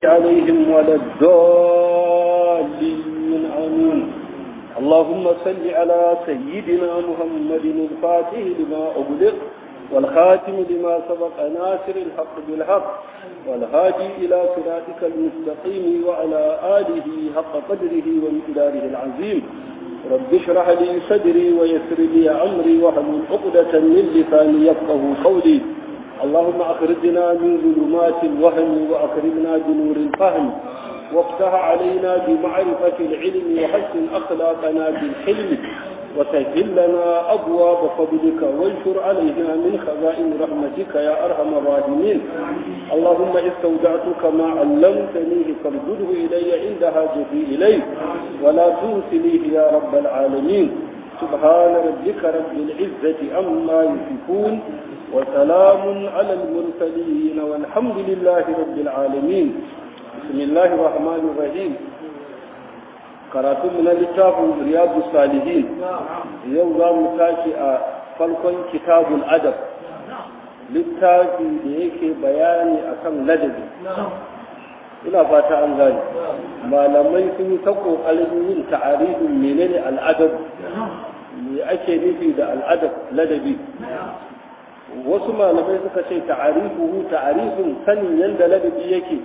عليهم ولا الضالين آمين اللهم صل على سيدنا محمد الفاتح لما أغلق والخاتم لما سبق ناصر الحق بالحق والهادي إلى صراطك المستقيم وعلى آله حق قدره ومقداره العظيم رب اشرح لي صدري ويسر لي أمري واحلل عقدة من لساني يفقه قولي اللهم أخرجنا من ظلمات الوهم وأكرمنا بنور الفهم وافتح علينا بمعرفة العلم وحسن أخلاقنا بالحلم وسهل لنا أبواب فضلك وانشر علينا من خزائن رحمتك يا أرحم الراحمين اللهم استودعتك ما علمتنيه فارجده إلي عند حاجتي إليه ولا تنسليه يا رب العالمين سبحان ربك رب العزة عما يصفون وسلام على المرسلين والحمد لله رب العالمين بسم الله الرحمن الرحيم karatun mu na littafin riyadu salihin yau za mu tashi a farkon kitabul adab littafi da yake bayani akan ladabi ina fata an gani malamai sun yi ta kokarin yin ta'arifin menene al'adab me ake nufi da al'adab ladabi wasu malamai suka ce ta'arifuhu ta'arifin sanin yadda ladabi yake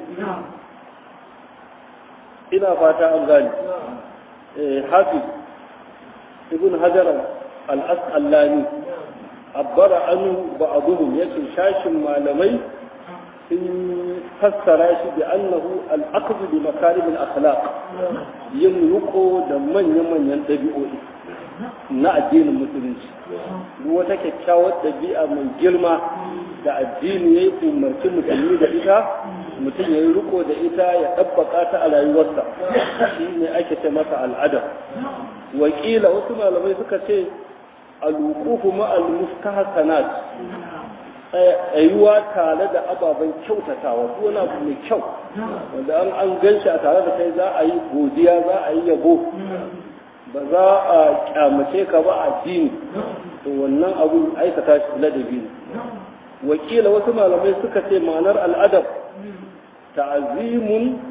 ina fata an gani hafiz ibn hajar al-asqalani abbara anu ba'dhum yace shashin malamai sun fassara shi bi annahu al-aqd bi makarim al-akhlaq yin ruko da manyan manyan dabi'o'i na addinin musulunci duk wata kyakkyawar ɗabi'a mai girma da addini ya yi umarci musulmi da ita mutum ya yi riko da ita ya ɗabbaka ta a rayuwarsa shi ne ake ce masa al'ada wakila wasu malamai suka ce alwuqufu ma'al mustahsanat tsayuwa tare da ababen kyautatawa ko wani abu mai kyau wanda an an ganshi a tare da kai za a yi godiya za a yi yabo ba za a kyamace ka ba a addini to wannan abu aikata shi ladabi ne wakila wasu malamai suka ce ma'anar al'adab ta'azimun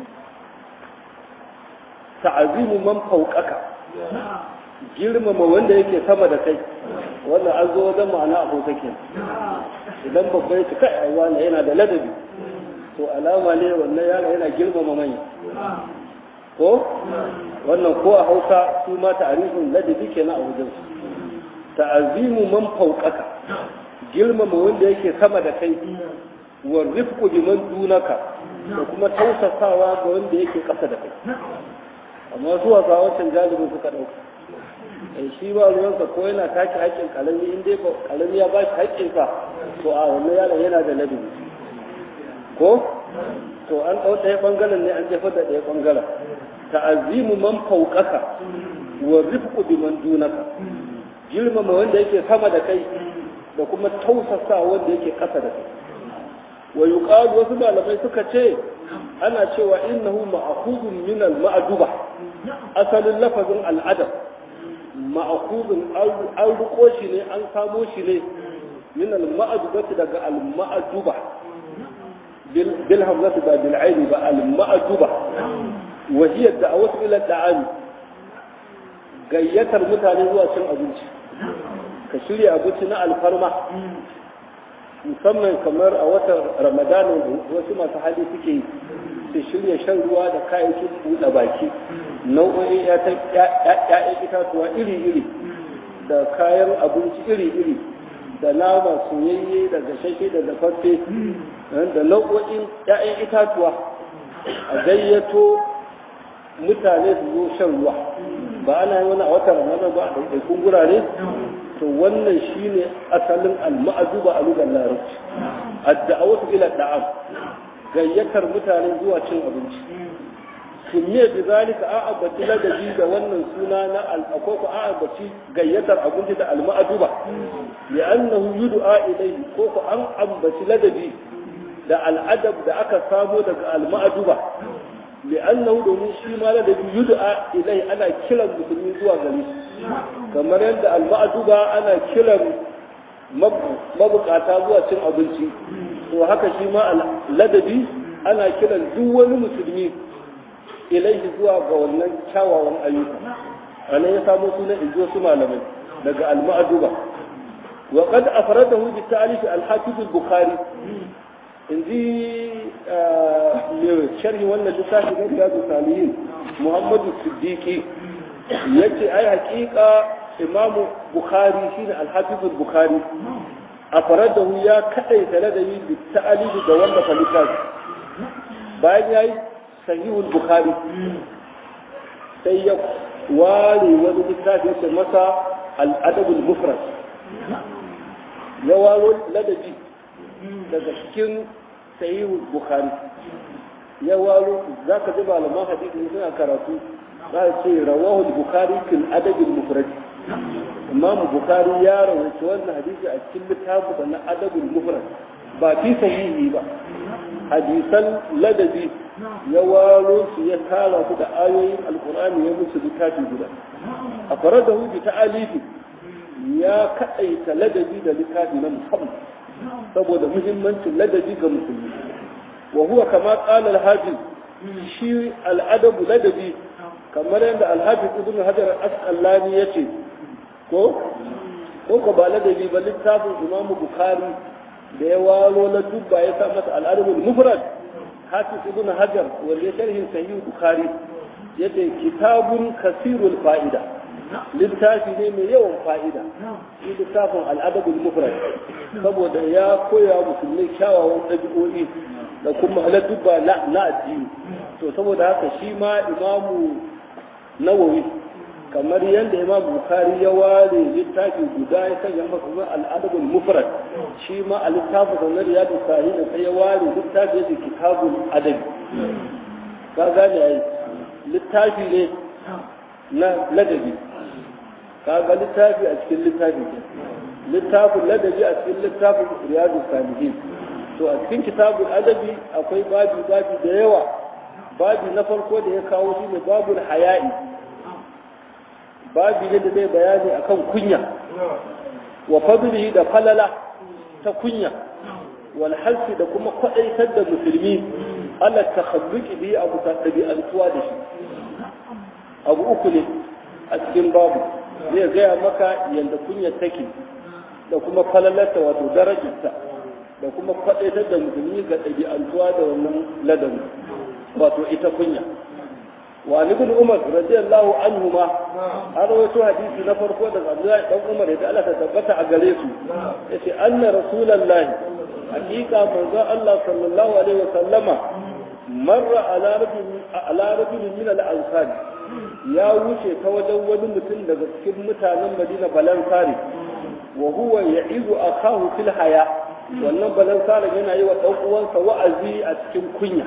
ta'azimu man fauƙaka girmama wanda yake sama da kai wannan an zo wajen ma'ana abu take idan babba ya kai aiwa ne yana da ladabi to alama ne wannan yana yana girmama manya ko wannan ko a hausa su ma ta'arifin ladabi kenan a wajen su ta'azimu man fauƙaka girmama wanda yake sama da kai wa rifqu biman dunaka da kuma tausasawa ga wanda yake ƙasa da kai amma zuwa ga wancan galibin suka ɗauka eh shi ba ruwansa ko yana take haƙƙin kalami in dai kalami ya ba shi haƙƙinsa to a wannan yaron yana da ladabi ko to an ɗau ɗaya ɓangaren ne an jefar da ɗaya ɓangaren ta'azimu man fauƙaka wa rifqu biman dunaka girmama wanda yake sama da kai da kuma tausasa wanda yake ƙasa da kai wa yuqalu wasu malamai suka ce ana cewa innahu ma'khudun min al-ma'duba asalin lafazin al'adab ma'khudun an ruko shi ne an samo shi ne min al-ma'dubati daga al-ma'duba bil hamzati ba bil aini ba al-ma'duba wa hiya da'awatu ila da'am gayyatar mutane zuwa cin abinci ka shirya abinci na alfarma musamman kamar a watan ramadanin wasu masu hali suke yi su shirya shan ruwa da kayayyakin buɗe baki nau'o'in ya'yan itatuwa iri-iri da kayan abinci iri-iri da nama soyayye da gashashe da dafaffe da nau'o'in ya'yan itatuwa a gayyato mutane su zo shan ruwa ba ana yi wani a watan ramadan ba a ɗaiɗaikun gurare to wannan shine asalin al-ma'azuba a lugar larabci ad-da'awatu ila da'am gayyatar mutane zuwa cin abinci sumiya bi zalika a abati ladabi da wannan suna na al-akoko a abati gayyatar abinci da al-ma'azuba li'annahu yud'a ilayhi ko ko an ambaci ladabi da al'adab da aka samo daga al-ma'azuba li'annahu domin shi ma ladabi yud'a ilayhi ana kiran musulmi zuwa gare shi kamar yadda al-ma'duba ana kiran mabukata zuwa cin abinci to haka shi ma ladabi ana kiran duk wani musulmi ilaihi zuwa ga wannan kyawawan ayyuka ana ya samu sunan injo su malamai daga al-ma'duba wa qad afradahu bi ta'lif al-hafiz al-bukhari inji mai sharhi wannan littafi na riyadu salihin muhammadu siddiqi yace ai haƙiƙa imamu bukhari shine al-hafiz al-bukhari afradahu ya kadaita ladabi bi ta'lif da wanda falitafi bayan yayi sahihul bukhari sai ya ware wani littafi ya masa al'adabul mufrad ya waro ladabi daga cikin sahihul bukhari ya waro za ka ji malaman hadisi suna karatu za a ce rawahul bukhari fil adabil mufrad imamu bukhari ya rawaita wannan hadisi a cikin littafin na adabul mufrad ba fi sahihi ba hadisan ladabi ya waro su ya tara su da ayoyin alkur'ani ya musu littafi guda a fara da hudu ta alifi ya kaɗaita ladabi da littafi na musamman saboda muhimmancin ladabi ga musulmi wa huwa kama qala al-hafiz shi al'adabu ladabi kamar yadda al-hafiz ibn hajar al-asqalani yace ko ko ko ba ladabi ba littafin imamu bukhari da ya waro na dubba ya sa masa al'adabul mufrad hafiz ibn hajar wanda ya sharhin sahih bukhari yace kitabun kasirul fa'ida littafi ne mai yawan fa'ida shi littafin al'adabul mufrad saboda ya koya musulmai kyawawan ɗabi'o'i da kuma dubba na addini to saboda haka shi ma imamu nawawi kamar yadda imam bukari ya ware littafi guda ya sanya masa zuwa al'adabul mufrad shi ma a littafin sanar ya da sahi da sai ya ware littafi da kitabul adabi ka gane ai littafi ne na ladabi ka ga littafi a cikin littafi littafin ladabi a cikin littafin riyadu salihin to a cikin kitabul adabi akwai babi babi da yawa babi na farko da ya kawo shi ne babul haya'i babi ne da zai bayani akan kunya wa fadlihi da falala ta kunya wal halsi da kuma kwadaitar da musulmi ala takhalluqi bi abu ta dabi'antuwa da shi abu uku ne a cikin babu zai gaya maka yadda kunya take da kuma falalarta wato darajarta da kuma kwadaitar da musulmi ga ɗabi'antuwa da wannan ladabi wato ita kunya wa ibn umar radiyallahu anhu ma an rawaito hadisi na farko daga Abdullahi dan Umar da Allah ta tabbata a gare su yace anna rasulullahi hakika manzo Allah sallallahu alaihi wa sallama marra ala rajulin ala rajulin min al-ansar ya wuce ta wajen wani mutum daga cikin mutanen Madina balansari wa huwa ya'idu akahu fil haya wannan balansari yana yi wa dan uwansa wa'azi a cikin kunya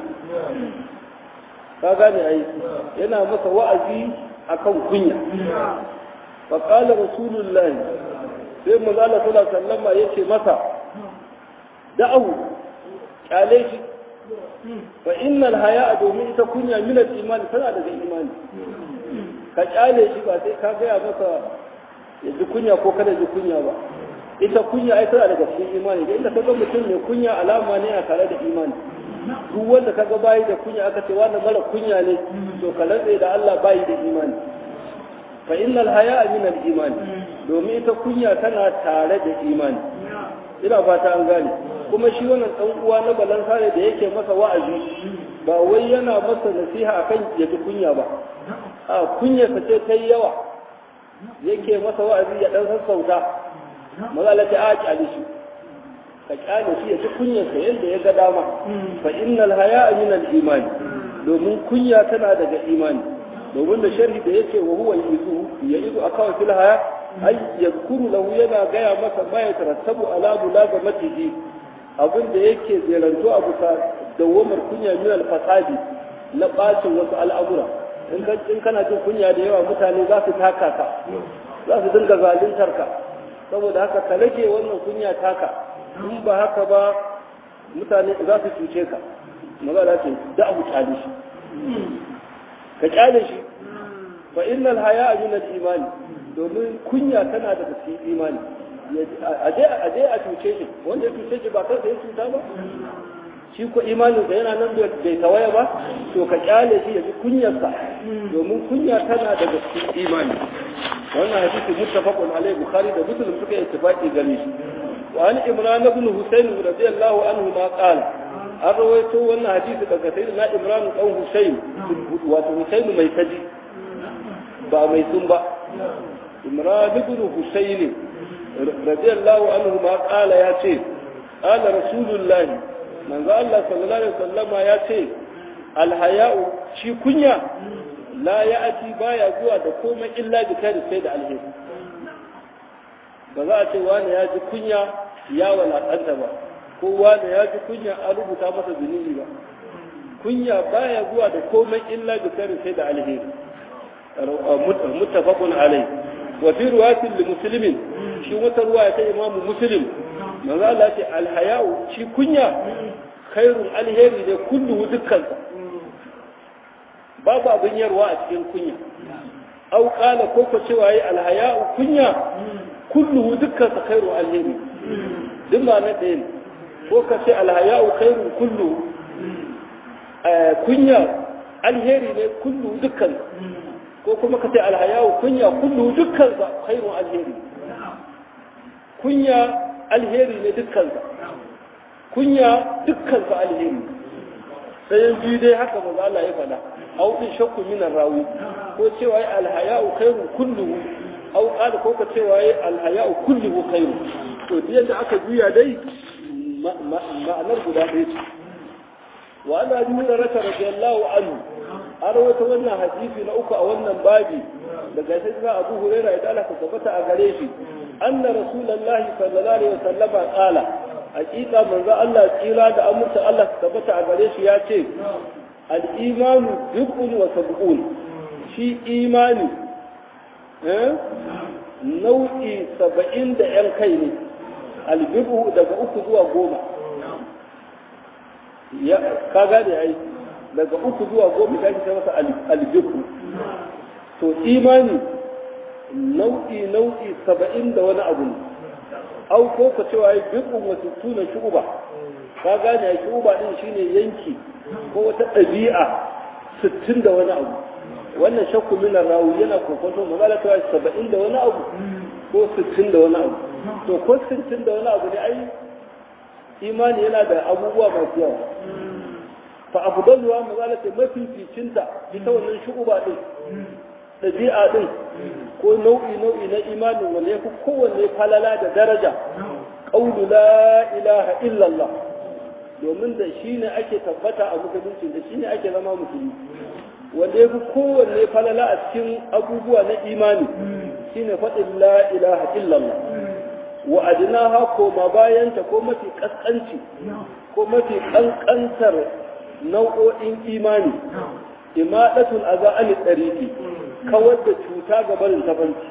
ka gane ai yana masa wa'azi akan kunya fa qala rasulullahi sai manzo Allah sallallahu alaihi wasallam yace masa da'ahu kyale shi fa innal haya'a domin ita kunya min al-iman tana daga imani ka kyale shi ba sai ka gaya masa ya ji kunya ko kada ji kunya ba ita kunya ai tana daga cikin imani da inda ka ga mutum mai kunya alama ne a tare da imani duk wanda ka ga bayi da kunya aka ce wannan mara kunya ne to ka rantse da Allah bayi da imani fa innal haya'a min al-iman domin ita kunya tana tare da imani ina fata an gane kuma shi wannan dan uwa na balansa ne da yake masa wa'azi ba wai yana masa nasiha akan ya ji kunya ba a kunyarsa ce ta yi yawa yake masa wa'azi ya dan sassauta maza ta a kyale shi ka kyale shi ya ci kunyarsa yadda ya ga dama fa innal haya'a min al-iman domin kunya tana daga imani domin da sharhi da yake wa huwa yuzu ya izu akawa fil haya ay yadhkuru lahu yana gaya masa ma ya tarattabu ala mulazamatihi abin da yake zeranto a bisa dawamar kunya min al-fasadi na bacin wasu al'amura in kana jin kunya da yawa mutane za su taka ka za su dinga zaluntar ka saboda haka ka rage wannan kunya taka in ba haka ba mutane za su cuce ka magana ce da abu kyale shi ka kyale shi fa innal haya min al imani domin kunya tana da cikin imani aje aje a cuce shi wanda ya cuce shi ba kansa ya cuta ba shi ko imanin da yana nan bai tawaya ba to ka kyale shi ya ji kunyarsa domin kunya tana daga cikin imani wannan hadisi muttafaqun alaihi bukhari da muslim suka yi ittifaqi gare shi wa an imran ibn husayn radiyallahu anhu ma qala an rawaito wannan hadisi daga sayyidina imran dan husayn wato husayn mai kaji ba mai sun ba imran ibn husayn radiyallahu anhu ma qala ya ce qala rasulullahi manzo Allah sallallahu alaihi wasallama ya ce alhaya'u shi kunya la ya'ati baya zuwa da komai illa bi kai sai da alheri ba za a ce wani ya ji kunya ya walakanta ba ko wani ya ji kunya an rubuta masa zunubi ba kunya baya zuwa da komai illa bi kai sai da alheri muttafaqun alai wa fi riwayatin li muslimin shi wata ruwaya ta imamu muslim manzo Allah ce alhaya'u shi kunya khairun alheri ne kullu dukkansa babu abin yarwa a cikin kunya au qala ko ko cewa yi alhaya'u kunya kullu dukkansa khairu alheri duk ma na ɗaya ne ko ka ce alhaya'u khairun kullu kunya alheri ne kullu dukkansa ko kuma ka ce alhaya'u kunya kullu dukkansa khairu alheri kunya alheri ne dukkansa kunya dukkansa alheri sai biyu dai haka maza Allah ya faɗa au din shakku min rawi ko cewa ai alhaya'u khairu kulluhu au qala ko ka cewa ai alhaya'u kulluhu khairu to duk yadda aka juya dai ma'anar guda ɗaya ce wa ana nuna raka radiyallahu anhu an rawaita wannan hadisi na uku a wannan babi daga sai ga Abu Hurairah ya Allah ka tabbata a gare shi anna rasulullahi sallallahu alaihi wasallama qala hakika manzo Allah tsira da amurta Allah ka tabbata a gare shi ya ce al-imanu bid'un wa sab'un shi imani eh nau'i saba'in da yan kai ne al-bid'u daga uku zuwa goma ya ka gane ai daga uku zuwa goma da ake masa al-bid'u to imani nau'i nau'i saba'in da wani abu ne au ko ka cewa ya bid'un wa sittuna shu'ba ka gane ya shu'ba din shine yanki ko wata ɗabi'a sittin da wani abu wannan shakku min rawu yana kokonto magana ta saba'in da wani abu ko sittin da wani abu to ko sittin da wani abu ne ai imani yana da abubuwa masu yawa fa afdaluha magana ta mafificinta ita wannan shu'ba din ɗabi'a ɗin ko nau'i nau'i na imanin wanda ya fi kowanne falala da daraja ƙaunu la ilaha illallah domin da shi ne ake tabbata a musulunci da shi ne ake zama musulmi wanda ya fi kowanne falala a cikin abubuwa na imani shi ne faɗin la ilaha illallah wa adinaha ko ma bayanta ko mafi ƙasƙanci ko mafi ƙanƙantar nau'o'in imani imadatul aza an tsariki kawar da cuta ga barin tabanci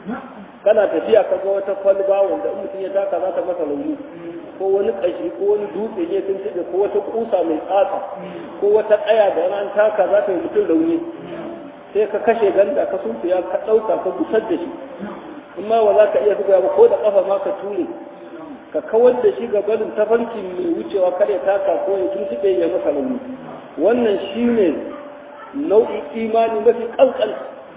kana tafiya ka ga wata kwalba wanda in mutum ya taka za ta masa launi ko wani kashi ko wani dutse ne sun tiɗe ko wata kusa mai tsatsa ko wata ƙaya da ran taka za ta yi mutum launi sai ka kashe ganda ka sunfiya ka ɗauka ka gusar da shi in ma ba za ka iya buga ba ko da ƙafa ma ka ture ka kawar da shi ga barin tafarki mai wucewa kare taka ko ya tuntuɓe ya masa launi wannan shine nau'in imani mafi ƙanƙan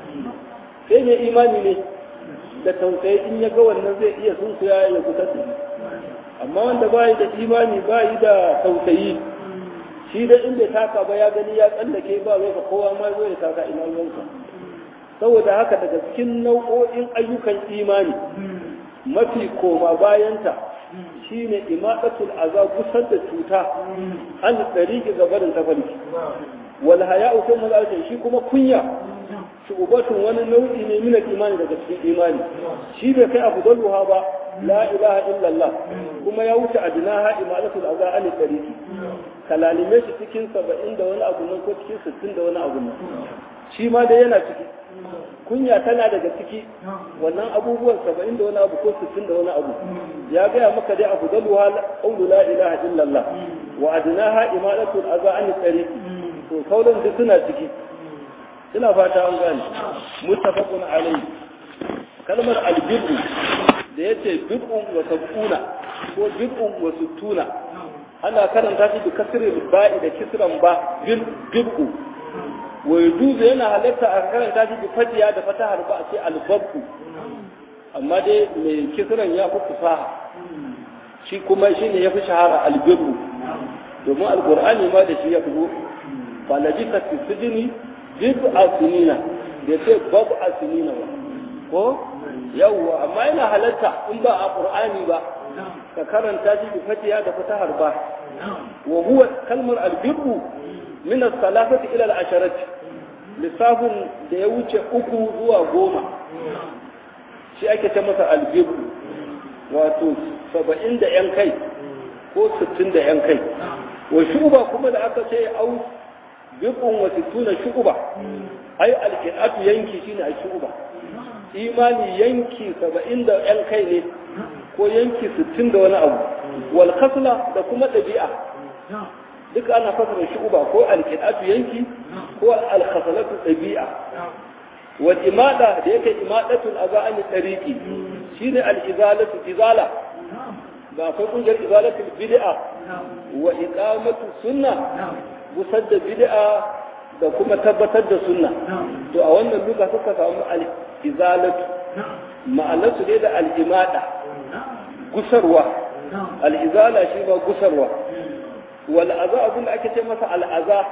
sai mai imani ne da tausayi in ya ga wannan zai iya sunkuya ya kusa da amma wanda bayi da imani bayi da tausayi shi da inda taka ba ya gani ya tsallake ba zai ka kowa ma zai taka ina ruwansa saboda haka daga cikin nau'o'in ayyukan imani mafi koma bayanta shine imaqatul azab kusar da cuta an tsariki gabarin tafarki wal haya'u kuma zalika shi kuma kunya shubatun wani nau'i ne min imani daga cikin imani shi bai kai afdaluha ba la ilaha illallah kuma ya wuce adnaha imalatul azza an tariki kalalime shi cikin 70 da wani abu nan ko cikin 60 da wani abu nan shi ma dai yana ciki kunya tana daga ciki wannan abubuwan 70 da wani abu ko 60 da wani abu ya gaya maka dai afdaluha qawlu la ilaha illallah wa adnaha imalatul azza an tariki to sauran duk suna ciki ina fata an gane muttafaqun alayhi kalmar albirru da yace bid'un wa sab'una ko bid'un wa sittuna ana karanta shi da kasirin ba'i da kisran ba bil'u wa yajuzu yana halatta a karanta shi da fatiya da fatahar ba a ce albabu amma dai mai kisran ya fi fasaha shi kuma shi ne ya fi shahara albiru domin alkur'ani ma da shi ya fi falaji ka fi jini jibu a sinina da ce babu a sinina ba ko yawwa amma yana halatta in ba a qur'ani ba ka karanta shi bi fatiha da fatahar ba wa huwa kalmar albirru min as-salafati ila al-asharati lissafin da ya wuce uku zuwa goma shi ake ce masa albirru wato saba'in da yan kai ko sittin da yan kai wa shuba kuma da aka ce au bibun wa sittuna shuba ai alqiratu yanki shine a shuba imani yanki saba'in da yan kai ne ko yanki sittin da wani abu wal khasla da kuma ɗabi'a duk ana fasara shuba ko alqiratu yanki ko al khaslatu ɗabi'a wal imada da yake imadatul azani tariqi shine al izalatu izala ba akwai kungiyar izalatul bid'a wa iqamatu sunna busar da bid'a da kuma tabbatar da sunna to a wannan duka suka samu al-izalatu ma'anarsu ne da al-imada gusarwa al-izala shi ba gusarwa wal aza abin da ake ce masa al-aza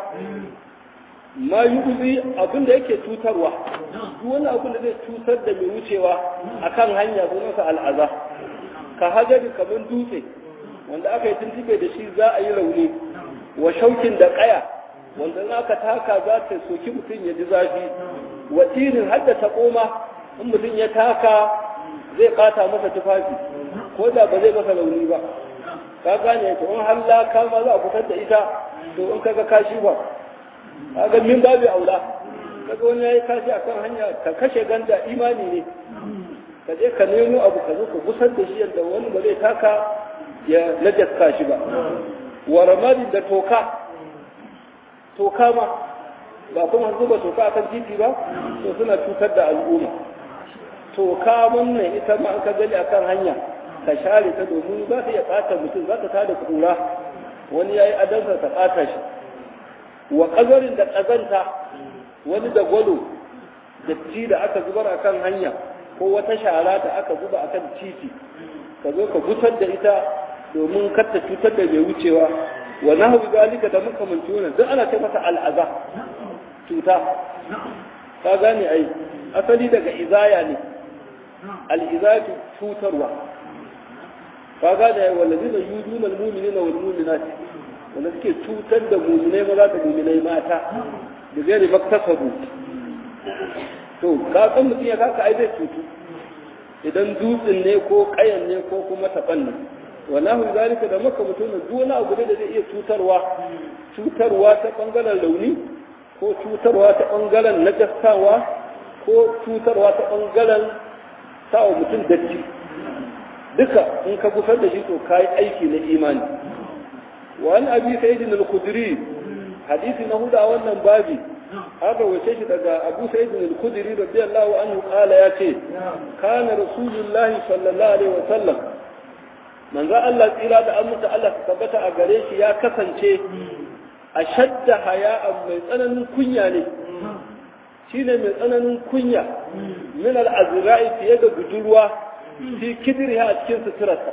ma yuzi abin da yake cutarwa duk wani abin da zai cutar da mai wucewa akan hanya sunansa al-aza ka hajari kamar dutse wanda aka yi tuntube da shi za a yi rauni wa shaukin da kaya wanda in aka taka za ta soki mutum ya ji zafi wa tirin hadda ta koma in mutum ya taka zai bata masa tufafi ko da ba zai masa rauni ba ka gane to in har laka ma za a fitar da ita to in kaga kashi ba kaga min babu aula kaga wani yayi kashi akan hanya ka kashe ganda imani ne ka je ka nemo abu ka zo ka gusar da shi yadda wani ba zai taka ya najasta shi ba wa ramadi da toka toka ma ba kuma zuba toka akan titi ba to suna cutar da al'umma toka wannan ita ma an ka gani akan hanya ka share ta domin za ta iya ɓata mutum za ta tada kura wani ya yi adansa ta ɓata shi wa ƙazarin da ƙazanta wani da gwalo da ci da aka zubar akan hanya ko wata shara da aka zuba akan titi ka zo ka gusar da ita domin kar ta cutar da mai wucewa wa nahwu zalika da makamanci wannan duk ana kai masa al'aza cuta ka gane ai asali daga izaya ne al'izatu cutarwa ka gane ai wallazina yuduna almu'minina wal mu'minat wanda suke cutar da mu'minai maza da mu'minai mata da gairi maktasabu to ka san mutum ya kaka ai zai cutu idan dutsen ne ko kayan ne ko kuma taban ne wallahu zalika da maka mutum duk wani abu da zai iya cutarwa cutarwa ta bangaren launi ko cutarwa ta bangaren najastawa ko cutarwa ta bangaren sawa mutum datti duka in ka gusar da shi to kai aiki na imani wa an abi sayyidin al-khudri hadisi na huda wannan babi haka wace shi daga abu sayyidin al-khudri radiyallahu anhu qala yace kana rasulullahi sallallahu alaihi wa sallam manzo Allah tsira da aminta Allah ta tabbata a gare shi ya kasance a shadda haya'an mai tsananin kunya ne shine mai tsananin kunya min al-azra'i fiye da budurwa fi kidriha a cikin suturarsa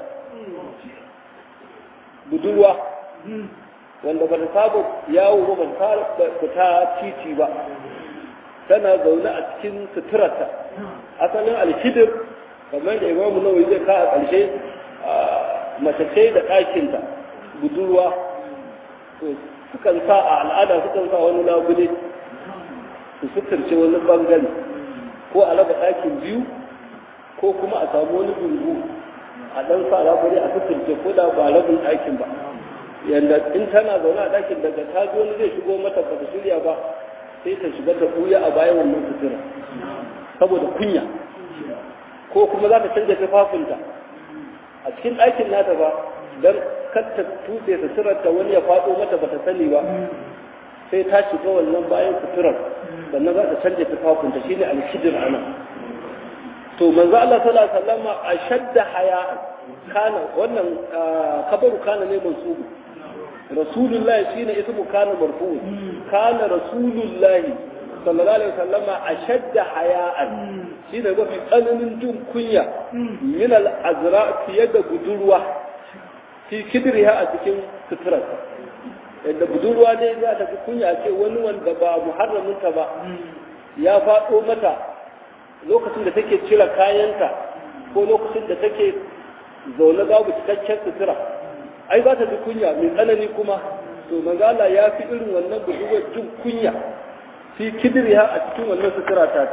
budurwa wanda ba ta saba yawo ba ba ta fita titi ba tana zaune a cikin suturarta asalin alkidir kamar da imamu nawawi zai ka a ƙarshe mace ce da ɗakinta budurwa to sukan sa a al'ada sukan sa wani labule su suturce wani bangare ko a raba ɗakin biyu ko kuma a samu wani dungu a ɗan sa labule a suturce ko da ba rabin ɗakin ba yanda in tana zaune a ɗakin daga ta ji wani zai shigo mata ba ta shirya ba sai ta shiga ta ɓuya a bayan wannan sutura saboda kunya ko kuma za ta canja tufafinta a cikin ɗakin nata ba don kar ta tutse suturar ta wani ya faɗo mata ba ta sani ba sai ta shiga wannan bayan suturar sannan za ta canja tufafinta shine alkidir ana to manzo Allah sallallahu alaihi wasallam ashadda haya kana wannan kabaru kana ne mansubu rasulullahi shine ismu kana marfu kana rasulullahi sallallahu alaihi wasallama ashadda haya'an shine mafi tsananin jin kunya min al-azra fiye da budurwa fi kidriha a cikin suturarsa yadda budurwa ne za ta fi kunya ce wani wanda ba muharraminta ba ya faɗo mata lokacin da take cire kayanta ko lokacin da take zaune babu cikakken sutura ai za ta ji kunya mai tsanani kuma to magala ya fi irin wannan budurwar jin kunya fi kidriha a cikin wannan sutura ta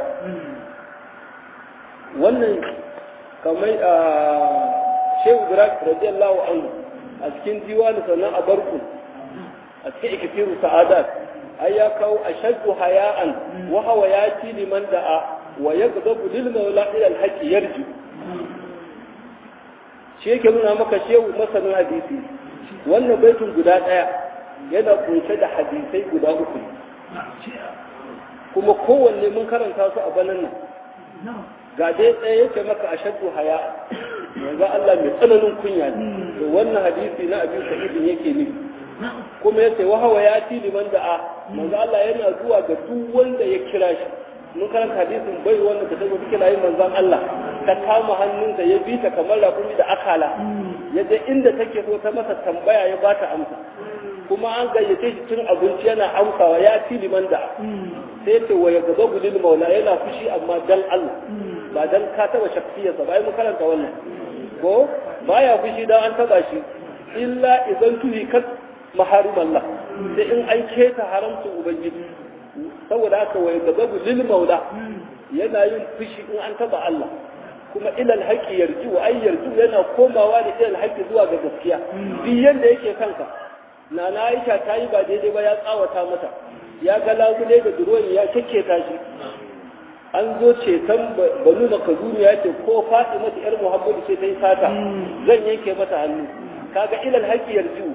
wannan kamar a shehu ibrahim radiyallahu anhu a cikin diwani sannan a barku a cikin ikifiru sa'adat ai ya kawo ashaddu haya'an wa hawa yati liman da'a wa yaghdabu lil mawla ila al haqqi yarji shi yake nuna maka shehu masanin hadisi wannan baitun guda daya yana kunshe da hadisai guda uku kuma kowanne mun karanta su a banan nan ga dai tsaye yake maka ashaddu haya yanzu Allah mai tsananin kunya ne to wannan hadisi na abin sa'idin yake nufi kuma ya ce wahawa ya ci liman da a manzo Allah yana zuwa ga duk wanda ya kira shi mun karanta hadisin bai wanda ta tabbata kira yin manzon Allah ta kama hannunsa ya bi ta kamar rakumi da akala ya je inda take so ta masa tambaya ya bata amsa kuma an gayyace shi cin abinci yana amsawa ya ci liman da sai ce wa ya gaba gulil maula yana fushi amma dan Allah ba dan ka taba shafiyarsa ba ai mun karanta wannan ko baya fushi dan an taba shi illa idan tuhikat maharim Allah sai in an keta haramcin ubangiji saboda haka wai gababu lil maula yana yin fushi in an taba Allah kuma ilal haƙi yarju wa ai yarju yana komawa da ilal haƙi zuwa ga gaskiya duk yanda yake kanka na na Aisha ta yi ba daidai ba ya tsawata mata ya ga labule da duroyi ya kekketa shi an zo ceton banu da kazumi ya ce ko Fatima ta yar Muhammadu ce ta yi sata zan yanke mata hannu kaga ilal haƙi yarju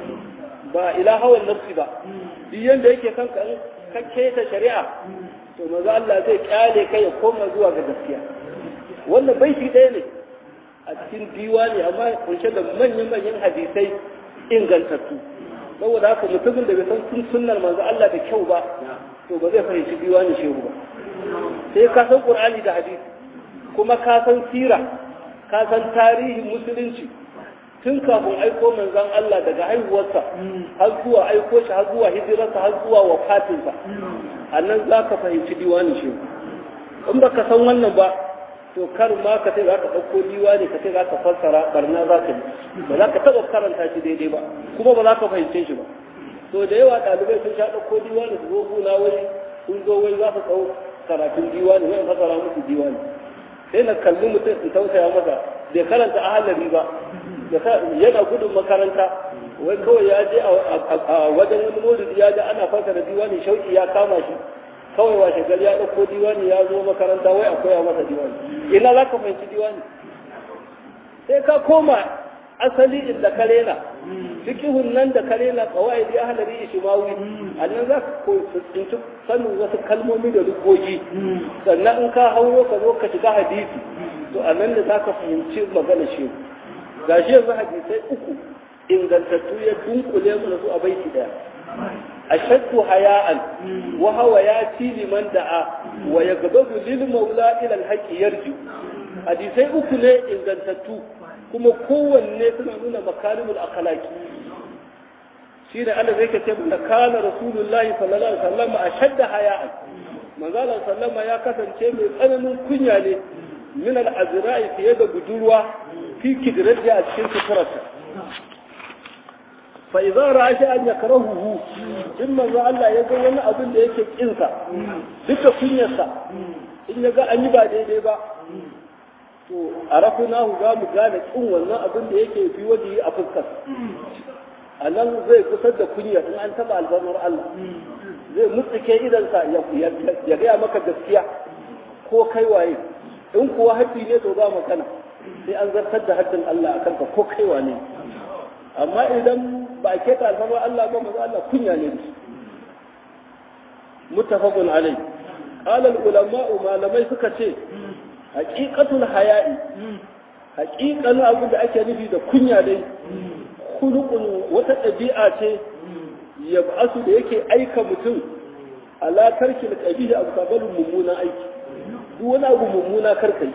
ba ila hawan nafsi ba duk yanda yake kanka in ka keta shari'a to maza Allah zai kyale kai ya koma zuwa ga gaskiya wannan baiti ɗaya ne a cikin diwani amma kunshe da manyan-manyan hadisai ingantattu saboda haka mutumin da bai san sun sunnar manzo Allah da kyau ba to ba zai fahimci diwani shehu ba sai ka san Qur'ani da hadisi kuma ka san sira ka san tarihin musulunci tun kafin aiko manzon Allah daga haihuwarsa har zuwa aiko shi har zuwa hijirarsa har zuwa wafatinsa a nan za ka fahimci diwani shi in ba ka san wannan ba to kar ma ka ce za ka ɗauko diwani ka ce za ka fassara barna za ka yi ba za ka taɓa karanta shi daidai ba kuma ba za ka fahimce shi ba to da yawa ɗalibai sun sha ɗauko diwani su zo gona wai sun zo wai za su ɗau karatun diwani wai fassara musu diwani sai na kalli mutum in tausaya masa bai karanta ahalari ba yana gudun makaranta wai kawai ya je a wajen wani maulidi ya ji ana fasara diwani shauki ya kama shi kawai washe gari ya ɗauko diwani ya zo makaranta wai a koya masa diwani ina za ka fahimci diwani sai ka koma asali inda ka rena fikihun nan da ka rena kawai da ahalari ishimawi a nan za ka tsinci sanin wasu kalmomi da lugogi sannan in ka hauro ka zo ka shiga hadisi to a nan da za ka fahimci magana shehu ga shi yanzu hadisai uku ingantattu ya dunkule mu da su a baiti daya ashaddu haya'an wa hawa ya ci liman da'a wa yagdabu lil maula ila al haqi yarji hadisai uku ne ingantattu kuma kowanne suna nuna makarimul akhlaqi shi da Allah zai ce da kana rasulullahi sallallahu alaihi wasallam ashadda haya'an manzo sallama ya kasance mai tsananin kunya ne min al-azra'i fiye da budurwa fi kidrati a cikin suturarsa fa idza ra'a sha'an yakrahuhu in manzo Allah ya ga wani abin da yake kinsa duka kunyarsa in ya ga an yi ba daidai ba to arafunahu za mu gane kin wannan abin da yake fi waje a fuskar a nan zai kusar da kunya in an taba albarmar Allah zai mutsuke idansa ya gaya maka gaskiya ko kai waye in kuwa haddi ne to ba magana sai an zartar da haddin Allah a kanka ko kai wane amma idan ba a keta alfarmar Allah ba maza Allah kunya ne da muttafaqun alai qala ulama malamai suka ce haqiqatul haya'i haqiqan abin da ake nufi da kunya dai khuluqun wata ɗabi'a ce yab'asu da yake aika mutum ala tarkil qabihi abu kabalun mummuna aiki duk wani abu mummuna karkai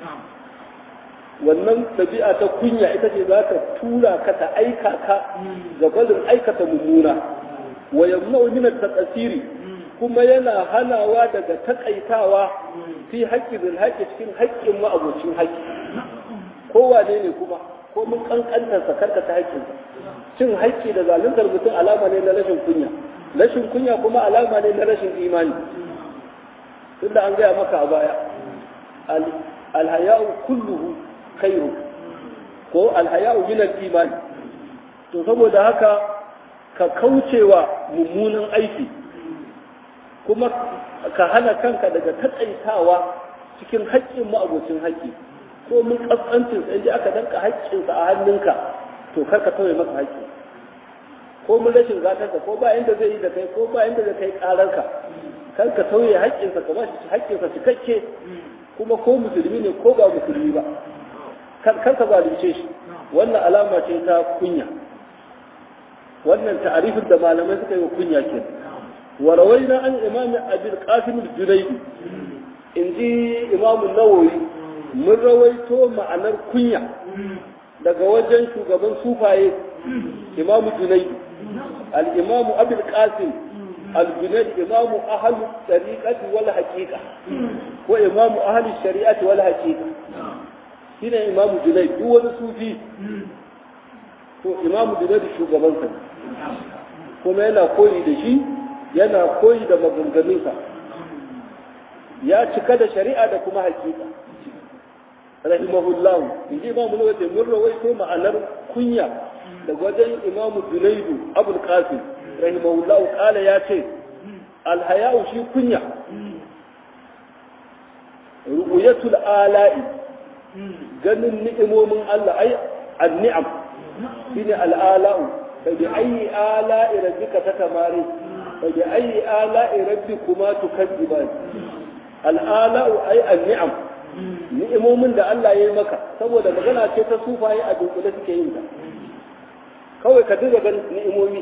wannan ɗabi'a ta kunya ita ce za ta tura ka ta aika ka ga barin aikata mummuna wa yamna'u min at-tasiri kuma yana hanawa daga takaitawa fi haƙƙi bil haƙƙi cikin haƙƙin ma'abocin haƙƙi kowane ne kuma ko mun kankantar sa karka ta haƙƙin cin haƙƙi da zaluntar mutum alama ne na rashin kunya rashin kunya kuma alama ne na rashin imani tunda an gaya maka a baya alhaya'u kulluhu khairu ko alhaya'u min al-iman to saboda haka ka kaucewa mummunan aiki kuma ka hana kanka daga taƙaitawa cikin haƙƙin ma'abocin haƙƙi ko mun kaskancin sai ji aka danka haƙƙinsa a hannunka to kar ka tauye masa haƙƙi ko mun rashin gatarka ko ba inda zai yi da kai ko ba inda zai kai ƙararka kar ka tauye haƙƙinsa ka ba shi haƙƙinsa cikakke kuma ko musulmi ne ko ba musulmi ba kar ka zalunce shi wannan alama ce ta kunya wannan ta'arifin da malamai suka yi wa kunya ke wa rawaina an imam abul qasim al-junayd in ji imam nawawi mun rawaito ma'anar kunya daga wajen shugaban sufaye imam junayd al-imam abul qasim al-junayd imam ahli tariqati wal haqiqa ko imam ahli shari'ati wal haqiqa shine imam junayd duk wani sufi to imam junayd shugaban sa kuma yana koyi da shi yana koyi da maganganunsa ya cika da shari'a da kuma hakika rahimahullahu in ji imamu nawawi mun rawaito ma'anar kunya da wajen imamu junaidu abul qasim rahimahullahu kala ya ce alhaya'u shi kunya ru'yatul ala'i ganin ni'imomin Allah ai an-ni'am shine al'ala'u فبأي آلاء ربك تتماري فبأي آلاء ربكما تكذبان الآلاء أي النعم ni'imomin da Allah ya yi maka saboda magana ce ta sufaye a dunkule suke yin ta kawai ka dinga ganin ni'imomi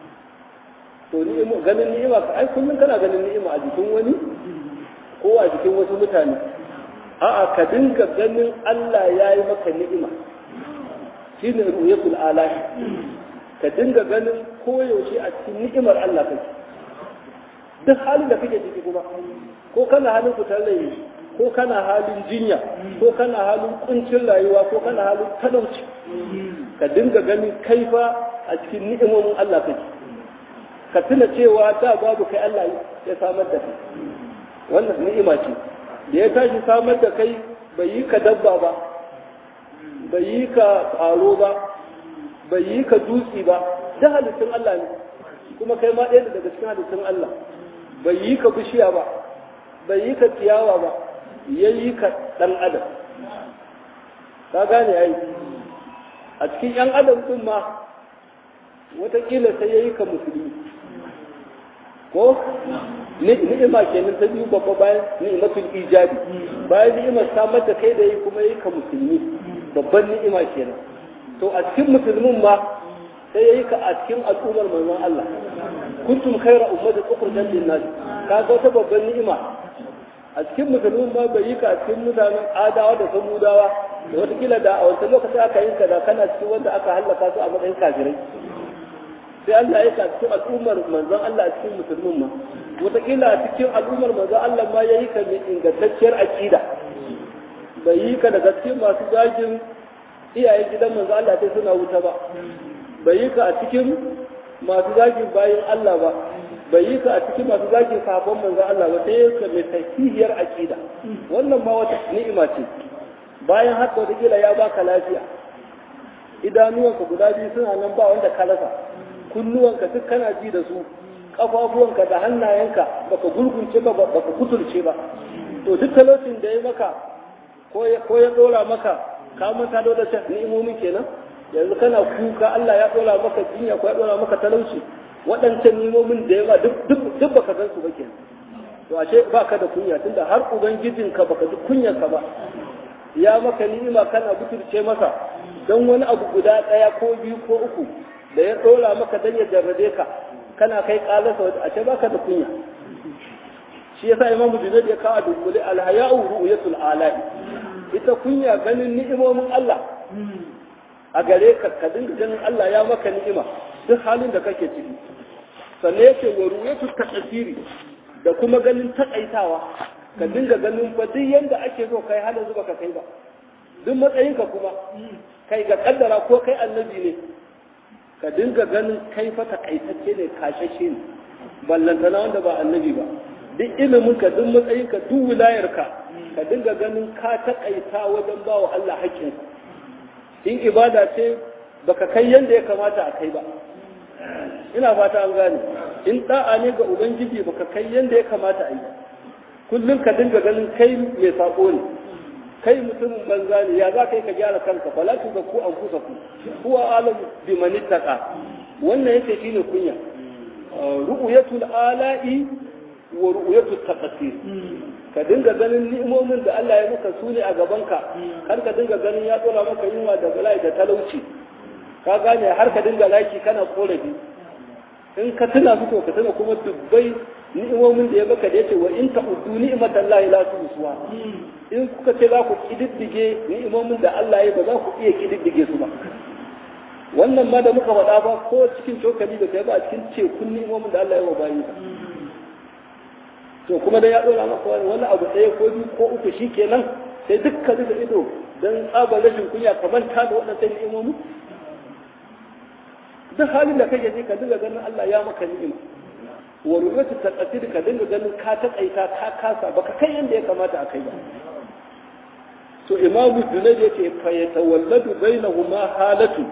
to ni'imo ganin ni'ima ka ai kullum kana ganin ni'ima a jikin wani ko a jikin wasu mutane a'a ka dinga ganin Allah ya yi maka ni'ima shine ruyatul alahi ka dinga ganin koyaushe a cikin ni'imar Allah kake duk halin da kake ciki kuma ko kana halin fitar rai ko kana halin jinya ko kana halin kuncin rayuwa ko kana halin talauci ka dinga ganin kaifa a cikin ni'imomin Allah kake ka tuna cewa da babu kai Allah ya samar da kai wannan ni'ima ce da ya tashi samar da kai bai yi ka dabba ba bai yi ka ƙwaro ba bai yi ka dutse ba da halittun Allah ne kuma kai ma ɗaya daga cikin halittun Allah bai yi ka bishiya ba bai yi ka ciyawa ba ya yi ka ɗan adam ka gane ai a cikin ‘yan adam ɗin ma watakila sai ya yi ka musulmi ko ni'ima kenan ta biyu babba bayan ni'imatul ijabi bayan ni'imar samar da kai da yi kuma ya yi ka musulmi babban ni'ima kenan to a cikin musulmin ma sai yayi ka a cikin al'ummar manzon Allah kuntum khayra ummati ukhrijat lin-nas ka ga wata babban ni'ima a cikin musulmin ma bai yi ka a cikin mutanen adawa da samudawa da wata kila da a wancan lokacin aka yi ka da kana cikin wanda aka hallaka su a matsayin kafirai sai Allah ya ka cikin al'ummar manzon Allah a cikin musulmin ma wata kila a cikin al'ummar manzon Allah ma yayi ka mai ingantacciyar aqida bai yi ka daga cikin masu zagin iyayen gidan manzo Allah sai suna wuta ba bai yi ka a cikin masu zagin bayan Allah ba bai yi ka a cikin masu zagin sahabban manzo Allah ba sai ka mai sahihiyar aqida wannan ma wata ni'ima ce bayan haka wata kila ya baka lafiya idanuwanka guda biyu suna nan ba wanda ka rasa kunnuwanka duk kana ji da su kafafuwanka da hannayenka baka gurgunce ba baka kutulce ba to duk talaucin da ya maka ko ya dora maka ka manta da wadda ni'imomin kenan yanzu kana kuka Allah ya dora maka jinya ko ya dora maka talauci waɗancan ni'imomin da yawa duk duk baka san su ba kenan to ashe baka da kunya tunda har ubangijinka baka ji kunyarka ba ya maka ni'ima kana butulce masa don wani abu guda ɗaya ko biyu ko uku da ya ɗora maka dan ya jarrabe ka kana kai ƙalasa waje a ce baka da kunya shi yasa imamu junaid ya kawo dunkule alhaya'u ru'yatul ala'i ita kunya ganin ni'imomin Allah a gare ka ka dinga ganin Allah ya maka ni'ima duk halin da kake ciki sannan yake wa ru'yatul tasiri da kuma ganin takaitawa ka dinga ganin fa duk yanda ake so kai halin zuba ka kai ba duk matsayinka kuma kai ga kaddara ko kai annabi ne ka dinga ganin kai fa takaitacce ne kashashe ne ballantana wanda ba annabi ba duk ilimin ka duk matsayin ka duk wilayar ka ka dinga ganin ka takaita wajen ba wa Allah haƙƙin in ibada ce baka kai yanda ya kamata a kai ba ina fata an gane in da'a ne ga ubangiji baka kai yanda ya kamata a yi kullum ka dinga ganin kai mai sako ne kai mutumin banza ne ya za ka yi ka gyara kanka fala tu ku an kusa ku huwa alam bi man ittaqa wannan yake shine kunya ru'yatul ala'i wa ru'yatul taqsir ka dinga ganin ni'imomin da Allah ya maka sune a gaban ka kar ka dinga ganin ya dora maka yunwa da bala'i da talauci ka gane har ka dinga laki kana korafi in ka tuna su to ka tuna kuma dubbai ni'imomin da ya baka da yace wa in ta'uddu ni'matallahi la tuhsuha in kuka ce za ku kididdige ni'imomin da Allah ya ba za ku iya kididdige su ba wannan ma da muka faɗa ba ko cikin cokali da kai ba a cikin tekun ni'imomin da Allah ya wa bayi to kuma da ya dora maka wani abu ɗaya ko biyu ko uku shikenan sai dukkan da ido dan tsabar rashin kunya ka manta da waɗannan ni'imomi duk halin da kake ji ka dinga ganin Allah ya maka ni'ima wa ruwatu taqatir ka dinga ganin ka taƙaita ka kasa baka kai yanda ya kamata a kai ba to imamu junaid yace fa yatawalladu bainahuma halatu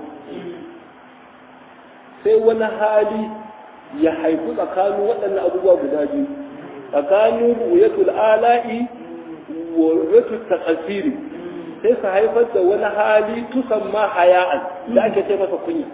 sai wani hali ya haifu tsakanin waɗannan abubuwa guda biyu tsakanin ruwatul ala'i wa ruwatul taqasiri sai su haifar da wani hali tusamma haya'an da ake ce masa kunya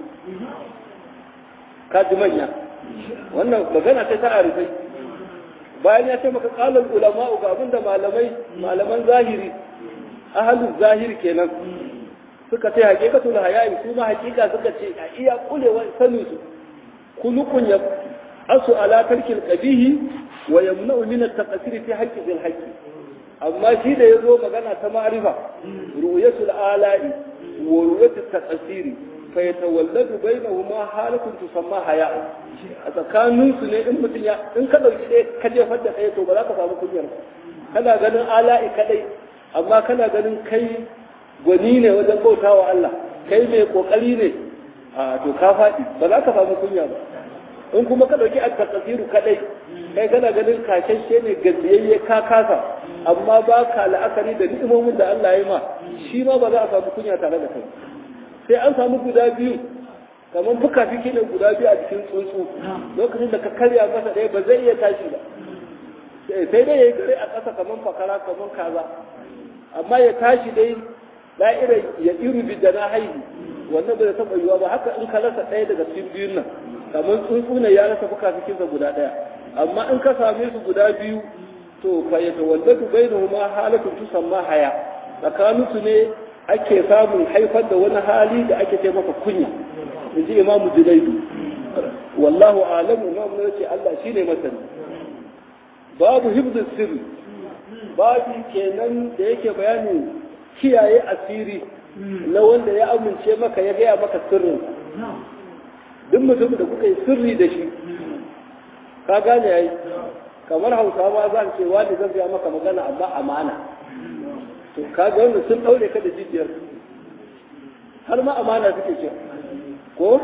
kaji manya wannan magana ce ta arifai bayan ya ce maka kalar ulama ga abinda malamai malaman zahiri ahalin zahiri kenan suka ce hakikatul haya'i su ma hakika suka ce a iya kulewa sanin su kulukun ya asu ala tarkil qabihi wa yamna'u min at-taqsir fi haqqi bil haqqi amma shi da yazo magana ta ma'rifa ru'yatul ala'i wa ru'yatul taqsiri fa yatawalladu bainahuma halatun tusamma haya'a a tsakanin su ne in mutum ya in ka dauki ɗaya ka jefar da ɗaya to ba za ka samu kunyar kana ganin ala'i kadai amma kana ganin kai gwani ne wajen bauta wa Allah kai mai kokari ne a to ka faɗi ba za ka samu kunya ba in kuma ka ɗauki a takasiru kaɗai kai kana ganin kashashe ne gajiyayye ka kasa amma ba ka la'akari da ni'imomin da Allah ya ma shi ma ba za a samu kunya tare da kai sai an samu guda biyu kamar fuka fiki ne guda biyu a cikin tsuntsu lokacin da ka karya masa ɗaya ba zai iya tashi ba sai dai ya yi kare a ƙasa kamar fakara kamar kaza amma ya tashi dai da'ira ya iru bi da na haihu wannan bai taɓa yiwa ba haka in ka rasa ɗaya daga cikin biyun nan kamar tsuntsu ne ya rasa fuka fikinsa guda ɗaya amma in ka same su guda biyu to fa ya tawallatu bainahuma halatun tusamma haya tsakaninsu ne ake samun haifar da wani hali da ake ce maka kunya in ji imamu junaidu wallahu alamu imamu ne ce Allah shine masani babu hibdu sirri babu kenan da yake bayanin kiyaye asiri na wanda ya amince maka ya gaya maka sirrin duk mutum da kuka yi sirri da shi ka gane yayi kamar hausawa za ce wani zan gaya maka magana amma amana to kaga wanda sun daure ka da jijiyar har ma amana suke ce ko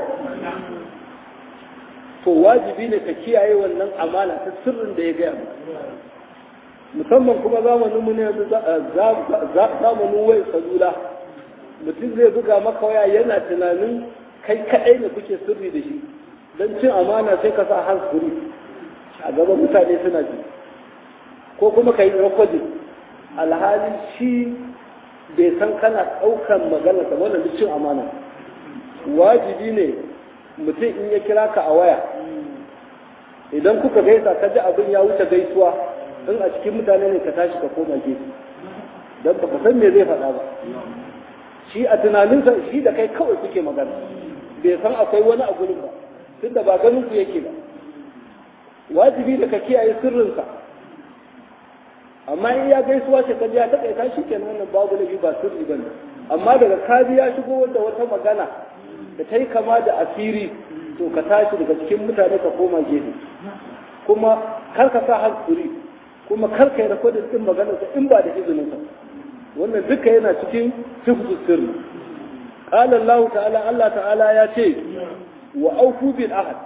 to wajibi ne ka kiyaye wannan amana ta sirrin da ya gaya musamman kuma zamanin mu ne yanzu zamanin wai salula mutum zai buga maka waya yana tunanin kai kaɗai ne kuke sirri da shi don cin amana sai ka sa hansuri a gaban mutane suna ji ko kuma ka yi rikodin alhali shi bai san kana ɗaukan magana ta wannan duk cin amana wajibi ne mutum in ya kira ka a waya idan kuka gaisa ka ji abin ya wuce gaisuwa in a cikin mutane ne ka tashi ka koma gefe don baka san me zai faɗa ba shi a tunaninsa shi da kai kawai kuke magana bai san akwai wani a gurin ba tunda ba ganin ku yake ba wajibi da ka kiyaye sirrinsa amma in ya gaisuwa ce ka ya taƙaita shi kenan wannan babu laifi ba sirri ba ne amma daga kaji ya shigo da wata magana da ta yi kama da asiri to ka tashi daga cikin mutane ka koma gefe kuma kar ka sa hankuri kuma kar ka yi rakodin din maganarsa in ba da izinin sa wannan duka yana cikin hifzu sirri qala Allah ta'ala Allah ta'ala ya ce wa aufu bil ahad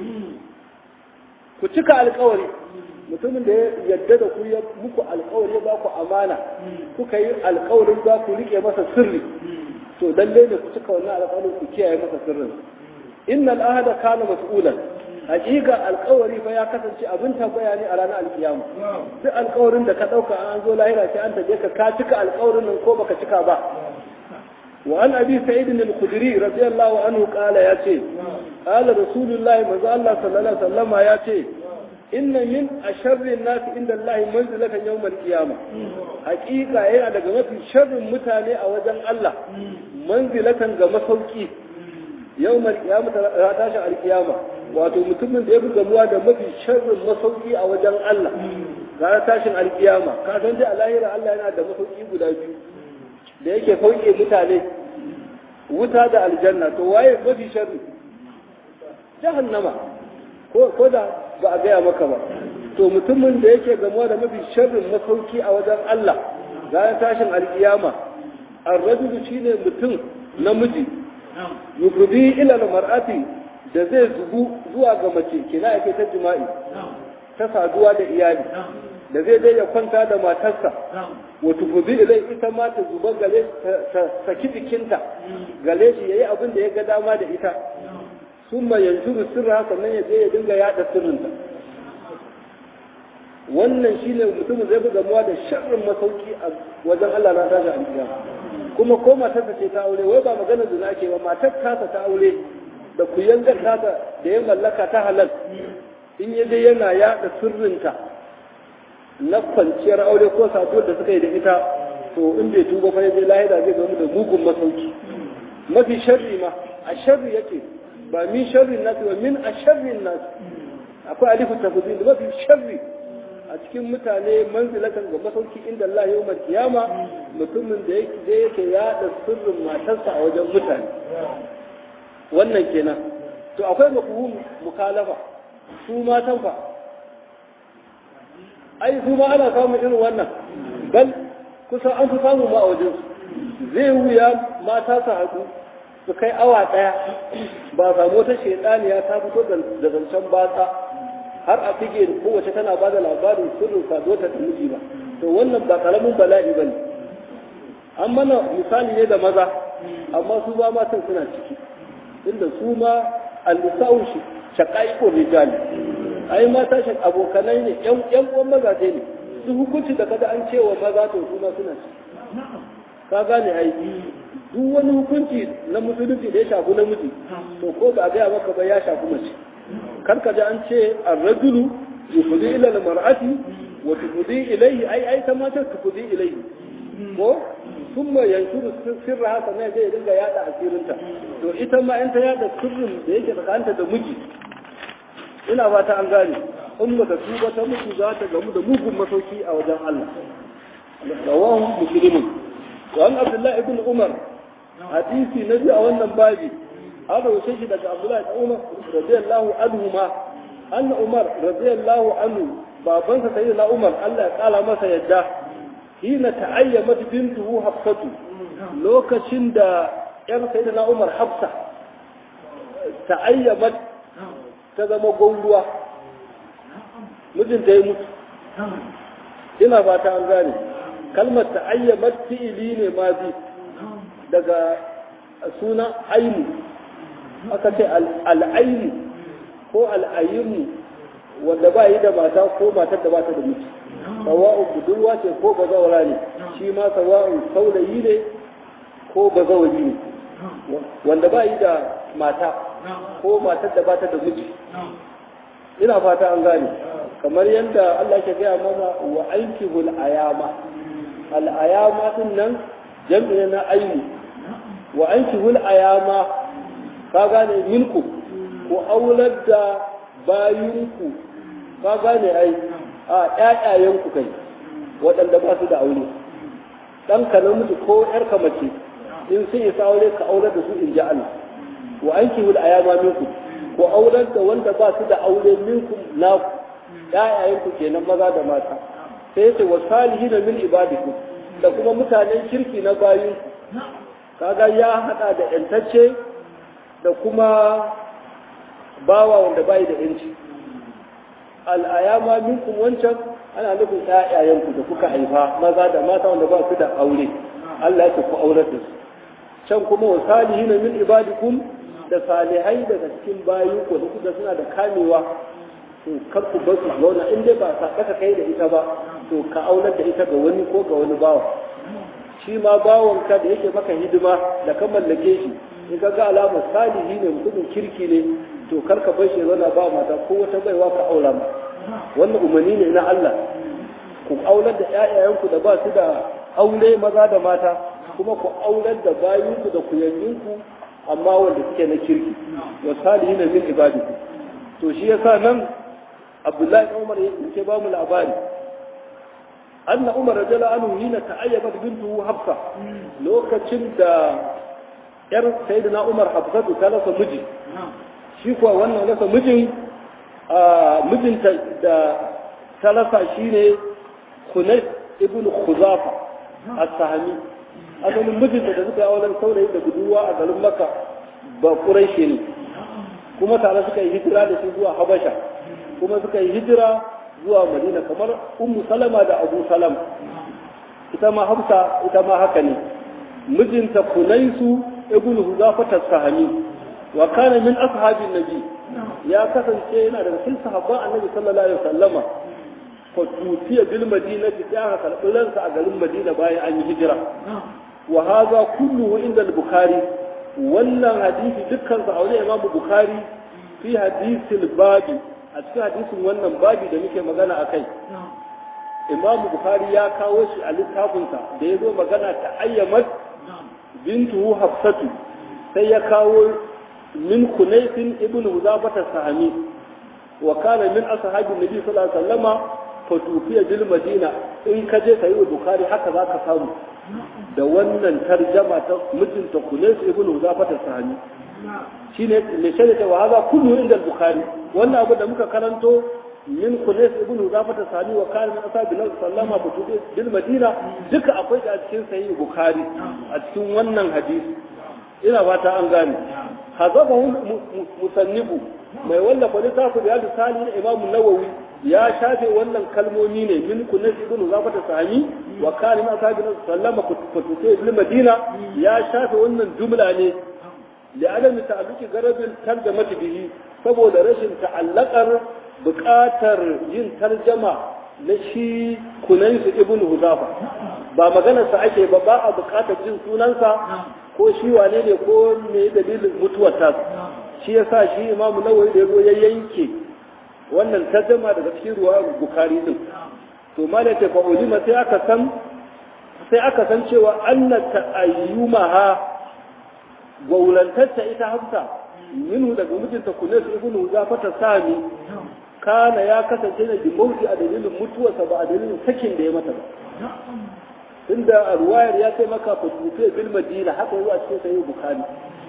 ku cika alƙawari mutumin da ya yadda da ku ya muku alƙawari ya ba ku amana kuka yi alƙawarin za ku rike masa sirri to lalle ne ku cika wannan alƙawarin ku kiyaye masa sirrin innal ahada kana mas'ulan hakika alƙawari fa ya kasance abin tambaya ne a ranar alkiyama duk alƙawarin da ka ɗauka an zo lahira sai an taje ka ka cika alƙawarin nan ko baka cika ba wa an abi sa'id al-khudri radiyallahu anhu qala ya ce qala rasulullahi manzo Allah sallallahu alaihi wasallam ya ce inna min asharri an-nas inda Allah manzilatan yawm al-qiyama hakika yana daga mafi sharrin mutane a wajen Allah manzilatan ga masauki yawm al-qiyama ta tashi al-qiyama wato mutumin da ya fi gamuwa da mafi sharrin masauki a wajen Allah ga tashin alkiyama ka san dai a lahira Allah yana da masauki guda biyu da yake sauke mutane wuta da aljanna to waye mafi sharri jahannama ko ko da ba a gaya maka ba to mutumin da yake gamuwa da mafi sharrin masauki a wajen Allah ga tashin alkiyama ar-rajulu shine mutum namiji yufdi ila al-mar'ati da zai zubu zuwa ga mace kina yake ta jima'i ta saduwa da iyali da zai dai ya kwanta da matarsa wato fuzi ilai ita ma ta zuba gale ta saki jikinta gale shi yayi abin da ya ga dama da ita summa yanzuru sirra sannan ya je ya dinga yada sirrinta wannan shine mutum zai bi gamuwa da sharrin masauki a wajen Allah na tashi alƙiyama kuma ko matarsa ce ta aure wai ba magana zina ake ba matar tasa ta aure da ku yangar tasa da ya mallaka ta halal in ya je yana yada sirrinta na kwanciyar aure ko saduwar da suka yi da ita to in bai tuba fa yaje lahira zai gamu da mugun masauki mafi sharri ma a sharri yake ba min sharrin nasu ba min a sharrin nasu akwai alifu tafsir mafi sharri a cikin mutane manzilatan ga masauki inda Allah yau kiyama mutumin da yake da yake yada sirrin matarsa a wajen mutane wannan kenan to akwai mafhum mukalafa su matan fa ai su ma ana samun irin wannan bal kusan an fi samu ma a wajen zai wuya mata su haɗu su kai awa ɗaya ba samu wata shaidaniya ta fito da zancen batsa har a fige kowace tana ba da labarin sirrin saduwa ta miji ba to wannan ba karamin bala'i ba ne an mana misali ne da maza amma su ba matan suna ciki inda su ma al-nisa'u shaqaiqur rijal ai mata shi abokanai ne yan yan uwan mazaje ne su hukunci da kada an cewa maza to su ma suna ci ka gane ai duk wani hukunci na musulunci da ya shafi namiji to ko ba a gaya maka ba ya shafi mace kar ka ji an ce ar-rajulu yufdi ila al-mar'ati wa tufdi ilayhi ai ai ta mata tufdi ilayhi ko thumma yanshuru sirra haka ne zai dinga yada asirinta to ita ma in ta yada sirrin da yake tsakanta da miji ina ba ta an gane in ba ta tuba ta mutu za ta gamu da mugun masauki a wajen Allah rawahu muslimun wa an abdullahi ibn umar hadisi na biyu a wannan babi an rawace shi daga abdullahi ibn umar radiyallahu anhu ma anna umar radiyallahu anhu babansa sayyidina umar Allah ya kala masa yadda hina ta'ayyamat bintuhu hafsatu lokacin da yar sayyidina umar hafsa ta'ayyamat ta zama gwauruwa mijinta ya mutu ina fata an gane kalmar ta ayyabar fi'ili ne ma bi daga sunan ainu aka ce al'ainu ko al'ayimu wanda ba yi da mata ko matar da ba ta da miji sawa'u budurwa ce ko bazawara ne shi ma sawa'u saurayi ne ko bazawari ne wanda ba yi da mata ko matar da ba ta da miji ina fata an gane kamar yadda Allah ke gaya mana wa aikihul ayama al ayama din nan jam'i na aini wa ankihul ayama ka gane minku ku aular da bayinku ka gane ai a ƴaƴayenku kai waɗanda ba su da aure ɗan ka namiji ko ƴarka mace in sun isa aure ka aular da su in ji Allah wa ankihul ayama minku ku aular da wanda ba su da aure minku naku ƴaƴayenku kenan maza da mata sai yace wa salihin min ibadikum da kuma mutanen kirki na bayin kaga ya hada da yantacce da kuma bawa wanda bai da yanci al'ayama minkum wancan ana nufin ƴaƴayenku da kuka haifa maza da mata wanda ba su da aure Allah ya ku aurar da su can kuma wa salihin min ibadikum da salihai daga cikin bayinku da kuka suna da kamewa to kar ku bar su zauna in dai ba sa kai da ita ba to ka aunar da ita ga wani ko ga wani bawa shi ma bawanka da yake maka hidima da ka mallake shi in ka ga alamar salihi ne mutumin kirki ne to kar ka bar shi zauna ba mata ko wata baiwa ka aura ma wannan umarni ne na Allah ku aular da ƴaƴayenku da ba su da aure maza da mata kuma ku aular da bayinku da kuyanginku amma wanda suke na kirki wa salihin min ibadikum to shi yasa nan Abdullahi Umar yake ba mu labari أن عمر رجل عنه حين تعيبت بنته حفصة لو كتشن دا ير سيدنا عمر حفصة ثلاثة مجي شيكوا وانا ثلاثة مجي مجن دا ثلاثة شيني خنيف ابن خزافة السهمي asalin mijinta da suka yi auren saurayi da budurwa a garin maka ba ƙuraishe ne kuma tare suka yi hijira da shi zuwa habasha kuma suka yi hijira zuwa madina kamar ummu salama da abu salam ita ma hafsa ita ma haka ne mijinta kunaisu ibnu huzafata sahami wa kana min ashabin nabi ya kasance yana daga cikin sahabban annabi sallallahu alaihi wasallama fa tutiya bil madinati ta aka karbi ransa a garin madina bayan an yi hijira wa hadha kulluhu inda al-bukhari wannan hadisi dukkan sa aure imam bukhari fi hadisil babi a cikin hadisin wannan babi da muke magana a kai imam bukhari ya kawo shi a littafinsa da ya zo magana ta ayyamat bintu hafsatu sai ya kawo min kunaisin ibn huzafata sahami wa kana min ashabin nabi sallallahu alaihi wasallama fa tufiya bil madina in ka je sayi bukhari haka zaka samu da wannan tarjama ta mijinta kunais ibn huzafata sahami shine ne sai ta wa hada kullu inda al-bukhari wannan abu da muka karanto min kunais ibn zafata sani wa kana min asabi nabi sallama butubi bil madina duka akwai da cikin sahih bukhari a cikin wannan hadisi ina fata an gane hazabahu musannibu mai wallafa littafin da yadu sani na imam nawawi ya shafe wannan kalmomi ne min kunais ibn zafata sani wa kana min asabi nabi sallama butubi bil madina ya shafe wannan jumla ne لعدم تعلق غرض الترجمة به saboda rashin ta'allakar buƙatar yin tarjama na shi kunansu ibn huzafa ba maganarsa ake ba ba a buƙatar jin sunansa ko shi wane ne ko me dalilin mutuwar ta shi yasa shi imamu nawawi da yazo ya yanke wannan tarjama daga cikin ruwa bukari din to malaka fa ulima sai aka san sai aka san cewa anna ta'ayyumaha gaulantarta ita hafsa minhu daga mijinta kunes ibn huzafata sami kana ya kasance ne bi mauti a dalilin mutuwarsa ba a dalilin sakin da ya mata ba tunda a ruwayar ya kai maka fatufe bil madina haka zuwa cikin sahih bukhari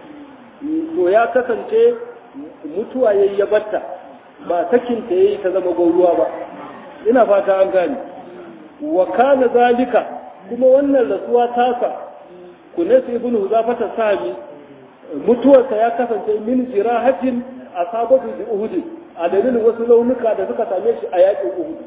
to ya kasance mutuwa yayi ya batta ba sakin ta yayi ta zama gauruwa ba ina fata an gane wa kana zalika kuma wannan rasuwa tasa kunes ibn huzafata sami mutuwarsa ya kasance min jirahatin a sabatu da uhud a dalilin wasu launuka da suka same shi a yakin uhud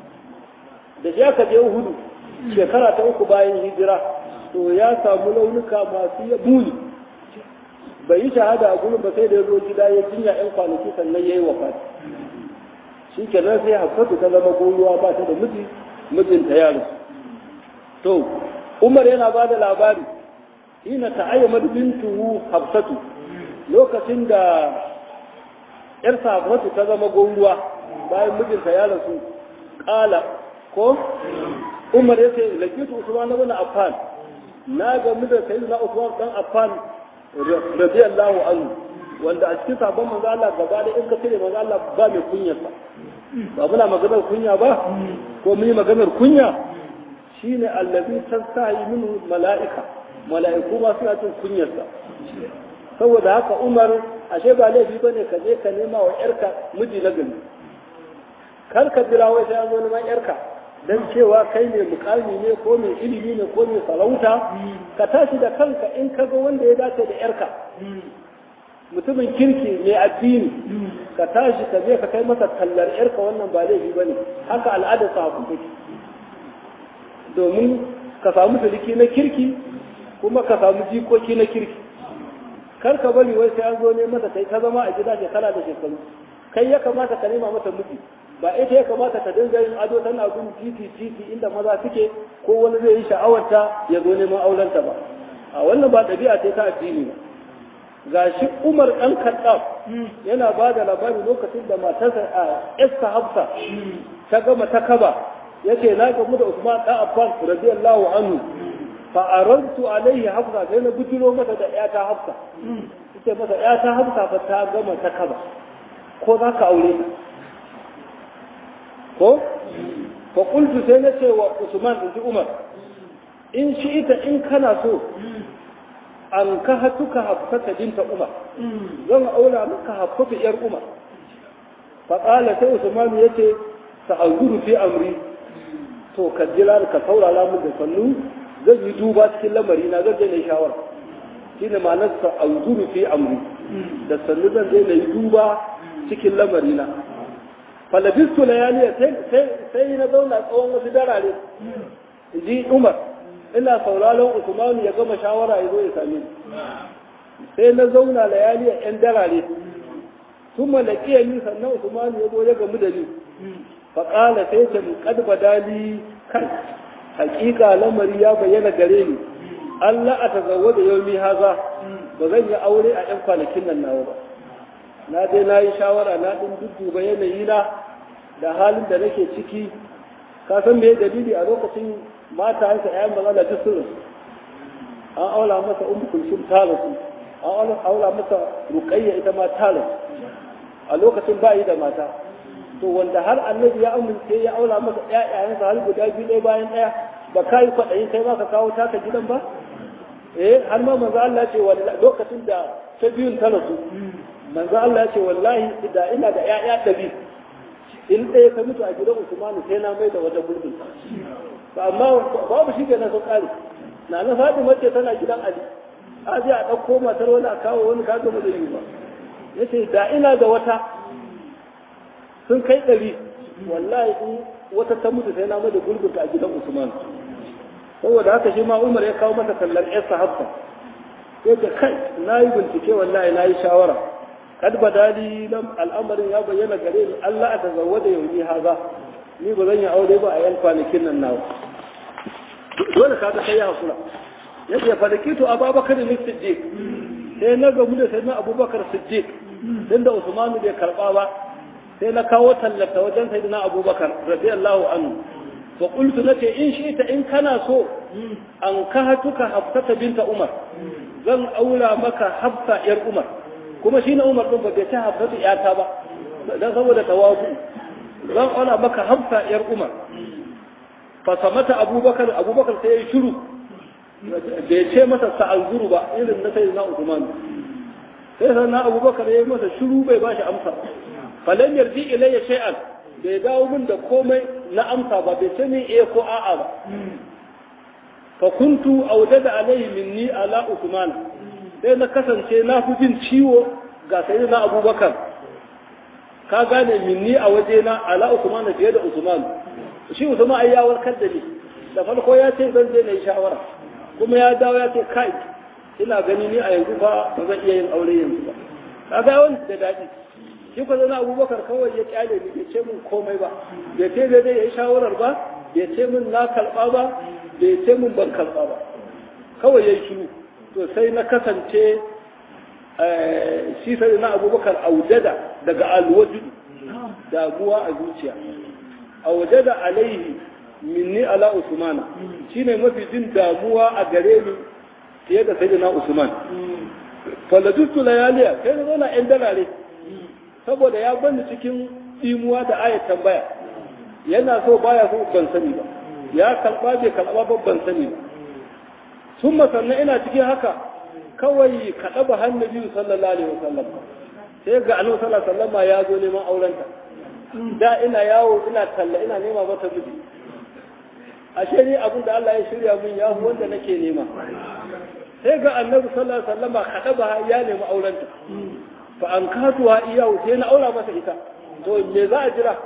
da shi aka je uhud shekara ta uku bayan hijira to ya samu launuka masu muni bai yi shahada a gurin ba sai da ya zo gida ya jinya yan kwanaki sannan ya yi wafat shi kenan sai hafsatu ta zama goruwa ba ta da miji mijinta ya rasu to umar yana ba da labari hina ta'ayyama bintuhu hafsatu lokacin da yar hafsatu ta zama goruwa bayan mijinta ya rasu kala ko umar ya ce lakitu usman ibn affan na ga mu da sayyidina usman dan affan radiyallahu anhu wanda a cikin sabon manzo Allah gaba da in ka cire manzo Allah ba mai kunyarsa ba muna maganar kunya ba ko mun yi maganar kunya shine allazi tasahi minhu mala'ika mala'iku ma suna cin kunyarsa saboda haka Umar ashe ba laifi bane ka je ka nema wa yarka miji na gari kar ka jira wai sai an zo neman yarka dan cewa kai ne mukami ne ko mai ilimi ne ko mai sarauta ka tashi da kanka in ka ga wanda ya dace da yarka mutumin kirki mai addini ka tashi ka je ka kai masa tallar yarka wannan ba laifi ba ne haka al'adar sa take domin ka samu suliki na kirki kuma ka samu jikoki na kirki kar ka bari wai sai an zo ne masa kai ka zama a gida shekara da shekaru kai ya kamata ka nema mata miji ba ita ya kamata ta dinga yin ado tana bin titi titi inda maza suke ko wani zai yi sha'awarta ya zo neman aurenta ba a wannan ba ɗabi'a ce ta addini ba ga shi umar ɗan kaɗaf yana ba da labari lokacin da matarsa a esta hafsa ta gama ta kaba ya ce na gamu da usman ɗan affan radiyallahu anhu fa arantu alaihi hafsa sai na bujiro masa da ƴata hafsa ita masa ƴata hafsa fa ta gama ta kaba ko za ka aure ta ko fa qultu sai na ce wa usman inji umar in shi ita in kana so an ka hatuka hafsata binta umar zan aura maka hafsata yar umar fa qala sai usman yace sa'azuru fi amri to ka jira ka saurara mun da sannu zan yi duba cikin lamari na zan je na shawara shine ma'anar sa'azuru fi amri da sannu zan je na yi duba cikin lamari na falabistu layaliya sai na zauna tsawon wasu darare ji umar ina sauraron usmanu ya gama shawara ya zo ya same ni sai na zauna layaliya yan darare sun malakiya ni sannan usmanu ya zo ya gamu da ni faƙala sai ce mu kad badali kai hakika lamari ya bayyana gare ni Allah a tazawwa da yaumi haza ba zan yi aure a yan kwanakin nan nawa ba na dai na yi shawara na ɗin dudduba yanayi na da halin da nake ciki ka san me dalili a lokacin mata hanka ƴaƴan maza da duk sun an aula masa ummu kulsum ta rasu an aula masa ruqayya ita ma ta rasu a lokacin ba yi da mata to wanda har annabi ya amince ya aula masa ƴaƴayensa har guda biyu ɗaya bayan ɗaya ba ka yi kwaɗayin kai ma ka kawo taka gidan ba eh har ma manzo Allah ce lokacin da ta biyun ta rasu manzo Allah ce wallahi da ina da ƴaƴa ɗabi in ɗaya ka mutu a gidan Usmanu sai na mai da wata gurbin ba amma babu shi ke na sun ƙare na na Fatima ce tana gidan Ali a je a ɗauko matar wani a kawo wani kaga ba zai yi ba yace da ina da wata sun kai ɗari wallahi in wata ta mutu sai na mai da gurbin a gidan Usmanu saboda haka shi ma Umar ya kawo masa tallar ƴarsa Hafsa yace kai na yi bincike wallahi na yi shawara kad badali lam al'amarin ya bayyana gare ni Allah a tazawwada yauni haza ni ba zan yi aure ba a yan kwanakin nan nawa dole ka ga sai ya hakura yace ya falakitu ababakar ne siddiq sai na gamu da sayyidina abubakar siddiq din da usman bai karba ba sai na kawo tallata wajen sayyidina abubakar radiyallahu anhu fa qultu nace in shi ta in kana so an kahatuka hafsata binta umar zan aura maka hafsa yar umar kuma shi na umar ɗin ba bai ta hafsatu iyata ba don saboda tawazu zan aura maka hafsa yar umar fasamata abubakar abubakar sai ya yi shiru bai ce masa sa'anzuru ba irin na sai na usman sai sai na abubakar ya yi masa shiru bai ba shi amsa falan yarji ilayya shay'an bai dawo min da komai na amsa ba bai ce min eh ko a'a ba fa kuntu awjada alayhi minni ala usman sai na kasance na fi jin ciwo ga sai na abubakar ka gane minni a waje na ala usman fiye da usman shi usman ai ya warkar da ni da farko ya ce zan je na yi shawara kuma ya dawo ya ce kai ina gani ni a yanzu fa ba zan iya yin aure yanzu ba ka ga wani da daɗi shi ko zana abubakar kawai ya kyale ni bai ce min komai ba bai ce zai yi shawarar ba bai ce min na karɓa ba bai ce min ban karɓa ba kawai ya yi shiru to sai na kasance shi sai na abubakar aujada daga alwajudu damuwa a zuciya aujada alaihi minni ala usmana shine mafi jin damuwa a gare ni fiye da sayyidina usman faladustu layaliya kai na zauna yan dalare saboda ya bani cikin imuwa da ayat tambaya yana so baya so ban sani ba ya kalba bai kalba ba ban sani ba sun sannan ina cikin haka kawai kaɗa ba hannu biyu sallallahu alaihi wasallam sai ga annabi sallallahu alaihi wasallam ya zo neman aurenta da ina yawo ina talla ina nema mata miji ashe ni abin da Allah ya shirya min ya wanda nake nema sai ga annabi sallallahu alaihi wasallam kaɗa ba ya nemi aurenta fa an katuwa iyahu sai na aura masa ita to me za a jira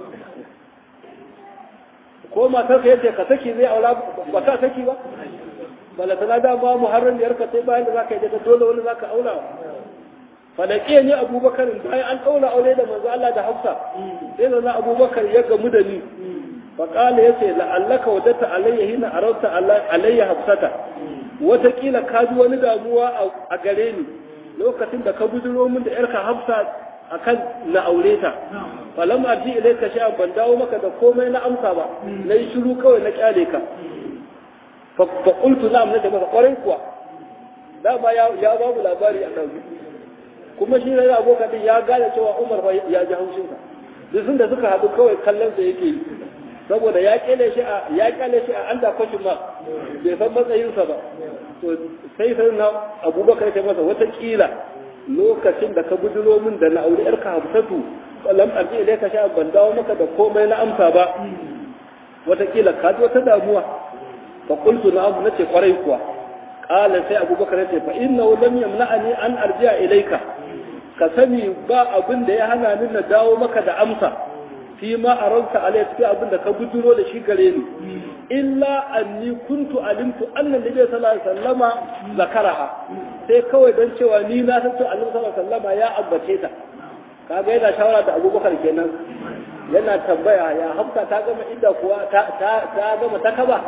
ko matar ka yace ka saki zai aura ba ka saki ba bala tana da ba muharram da yarka sai bayan da zaka yi da dole wani zaka aura falaƙiya ne abubakar bayan an ɗaura aure da manzo Allah da hafsa sai da na abubakar ya gamu da ni faƙala ya ce la'allaka wadata alayya hina arauta alayya hafsata wataƙila ka ji wani damuwa a gare ni lokacin da ka bujiro min da yarka hafsa akan na aure ta falam arji ilayka sha ban dawo maka da komai na amsa ba na yi shiru kawai na kyale ka fa qultu na'am na maka kwarai kuwa dama ya babu labari a ɗauki kuma shi ne abokan din ya gane cewa Umar fa ya ji haushin sa duk sun da suka haɗu kawai kallon sa yake yi saboda ya kele shi a ya kele shi a anda kwashin ma bai san matsayin sa ba to sai sai na Abubakar sai masa wata kila lokacin da ka bujiro min da na aure yarka Hafsatu lam arji ilayka sha ban dawo maka da komai na amsa ba wata kila ka ji wata damuwa fa qultu na'am nace kwarai kuwa qala sai Abubakar ya ce fa innahu lam yamna'ani an arji'a ilayka ka sani ba abin da ya hana ni na dawo maka da amsa fi ma a ranta alai cikin abin da ka bujuro da shi gare ni illa anni kuntu alimtu annan nabi sallallahu alaihi wasallama zakaraha sai kawai dan cewa ni na san cewa annabi sallallahu alaihi wasallama ya ambace ta kaga yana shawara da Abubakar kenan yana tambaya ya hafsa ta gama inda kuwa ta ta gama ta kaba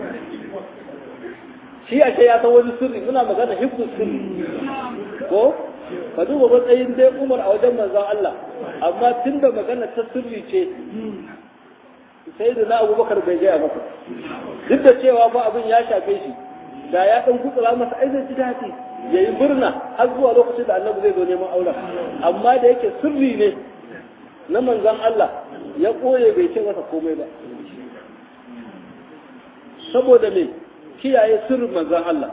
shi ake ya san wani sirri muna magana hifzu sirri ko ka duba matsayin dai umar a wajen manzon Allah amma tun da magana ta sirri ce sai da na abubakar bai gaya masa duk da cewa ba abin ya shafe shi da ya ɗan kutsura masa ai zai ji daɗi ya yi murna har zuwa lokacin da annabi zai zo neman auren amma da yake sirri ne na manzon Allah ya ɓoye bai ce masa komai ba saboda me kiyaye sirrin manzon Allah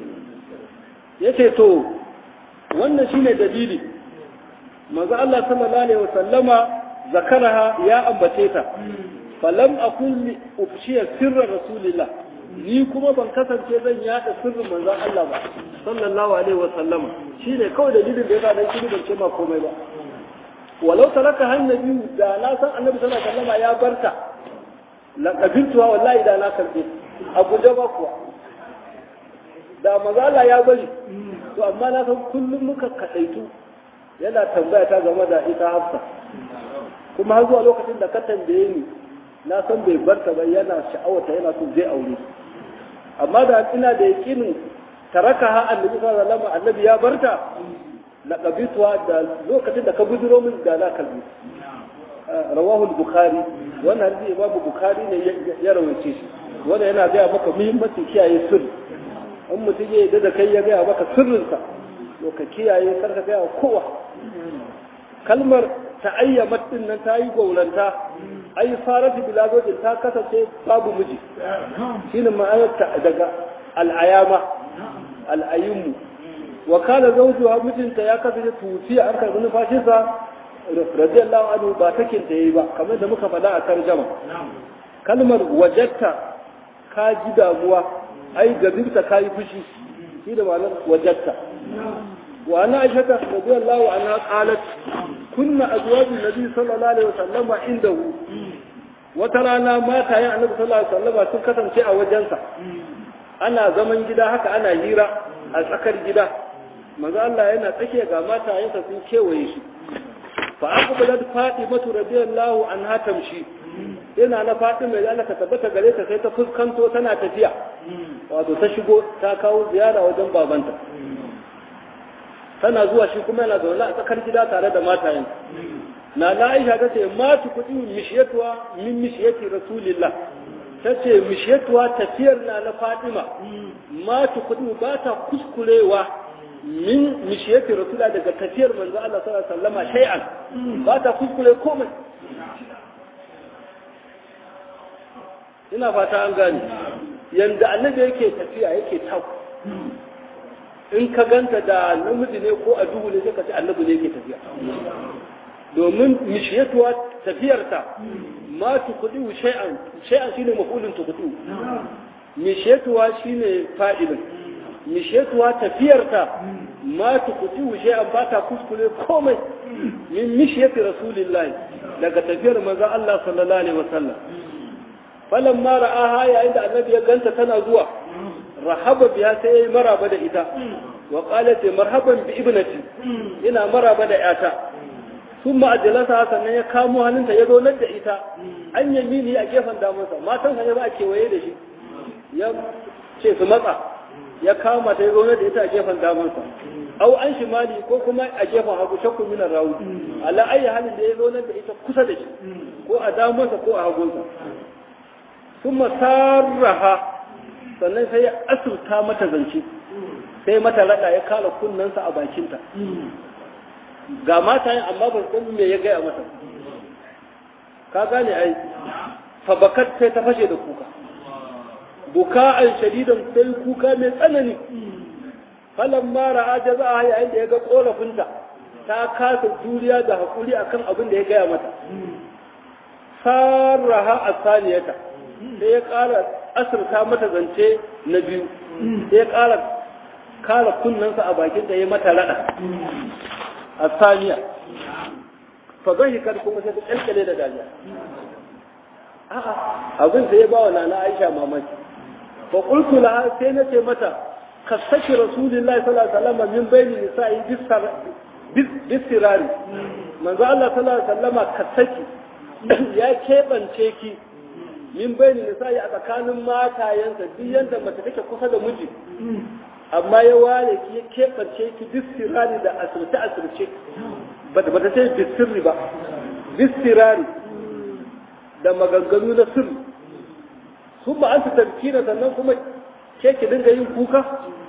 yace to wannan shine dalili manzo Allah sallallahu alaihi wasallama zakaraha ya ambace ta falam akun li ufshiya sirra rasulillah ni kuma ban kasance zan yada sirrin manzo Allah ba sallallahu alaihi wasallama shine kawai dalilin da yasa dan shi ban ce ma komai ba walau talaka hannabi da na san annabi sallallahu alaihi wasallama ya barta la qabiltuha wallahi da na karbe abu da ba kuwa da manzo Allah ya bari to amma na san kullum muka kadaitu yana tambaya ta game da ita hafsa kuma har zuwa lokacin da ka tambaye ni na san bai barta ba yana sha'awata yana so zai aure amma da ina da yakinin taraka ha annabi sallallahu alaihi wasallam annabi ya barta na qabituwa da lokacin da ka bujiro min da na kalbi rawahu al-bukhari wannan hadisi imam bukhari ne ya rawaice shi wannan yana ga maka muhimmancin kiyaye sirri in mutum ya yi da kai ya gaya maka sirrinsa to ka kiyaye kar ka gaya kowa kalmar ta'ayyamat din nan ta yi gauranta ai faratu bila zojin ta kasance babu miji shine ma'anarta daga al'ayama al'ayyumu wa kana zawjuha mijinta ya kasance tufiya an karbi numfashinsa radiyallahu anhu ba takin ta yi ba kamar da muka faɗa a tarjama kalmar wajatta ka ji damuwa ai gabinta ka yi fushi shi da malar wajatta wa ana aishata radiyallahu anha qalat kunna azwajun nabi sallallahu alaihi wasallam indahu wata rana matayen annabi sallallahu alaihi wasallam sun kasance a wajensa ana zaman gida haka ana hira a tsakar gida manzo Allah yana tsake ga matayensa sun kewaye shi fa aqbalat fatimatu radiyallahu anha tamshi yana na faɗi mai Allah ta tabbata gare ta sai ta fuskanto tana tafiya wato ta shigo ta kawo ziyara wajen babanta tana zuwa shi kuma yana zaune a tsakar gida tare da matayen na na Aisha ta ce ma tu kudi mishiyatuwa min mishiyati rasulillah ta ce mishiyatuwa tafiyar na na Fatima ma tu kudi ba ta kuskurewa min mishiyati rasula daga tafiyar manzo Allah sallallahu alaihi wasallama shay'an ba ta kuskure komai ina fata an gane yanda annabi yake tafiya yake tau in ka ganta da namiji ne ko a duhu ne sai ka ce annabi ne yake tafiya domin mishiyatuwa tafiyarta ma tukudu shay'an shay'an shine mafulun tukudu mishiyatuwa shine fa'ilin mishiyatuwa tafiyarta ma tukudu shay'an ba ta kuskure komai min mishiyati rasulillahi daga tafiyar manzon Allah sallallahu alaihi wasallam falan ma ra'aha yayin da annabi ya ganta tana zuwa rahaba biya sai yayi maraba da ita wa qalat marhaban bi ibnati ina maraba da yata sun ma'ajalasa sannan ya kamo hannunta ya zo da ita an yamini a gefen damansa matan hanyar ba a kewaye da shi ya ce su matsa ya kama ta ya zo da ita a gefen damansa au an shimali ko kuma a gefen hagu shakku minar rawu ala ayi halin da ya zo da ita kusa da shi ko a damansa ko a hagunsa sun masarraha sannan sai ya asurta mata zance sai mata rada ya kala kunnensa a bakinta ga mata yin amma ban san me ya gaya mata ka gane ai fabakat sai ta fashe da kuka buka'an shadidan sai kuka mai tsanani falan mara aja za a yayin da ya ga korafinta ta kasa juriya da haƙuri akan abin da ya gaya mata sarraha a saniyata sai ya ƙara asirta mata zance na biyu sai ya ƙara kara kunnensa a bakin da ya mata rada a saniya fagon kar kuma sai ta ƙalƙale da dariya a'a abin da ya ba wa nana aisha mamaki fa qultu laha sai na ce mata ka saki rasulullahi sallallahu alaihi wasallam min bayni nisa'i bisirari manzo Allah sallallahu alaihi wasallam ka saki ya keɓance ki min bayni nisa'i a tsakanin matayensa duk yanda mace take kusa da miji amma ya ware ki ya keɓance ki bisirari da asirce asirce ba ta ce bisirri ba bisirari da maganganu na sirri sun ba an su tarkina sannan kuma ke ki dinga yin kuka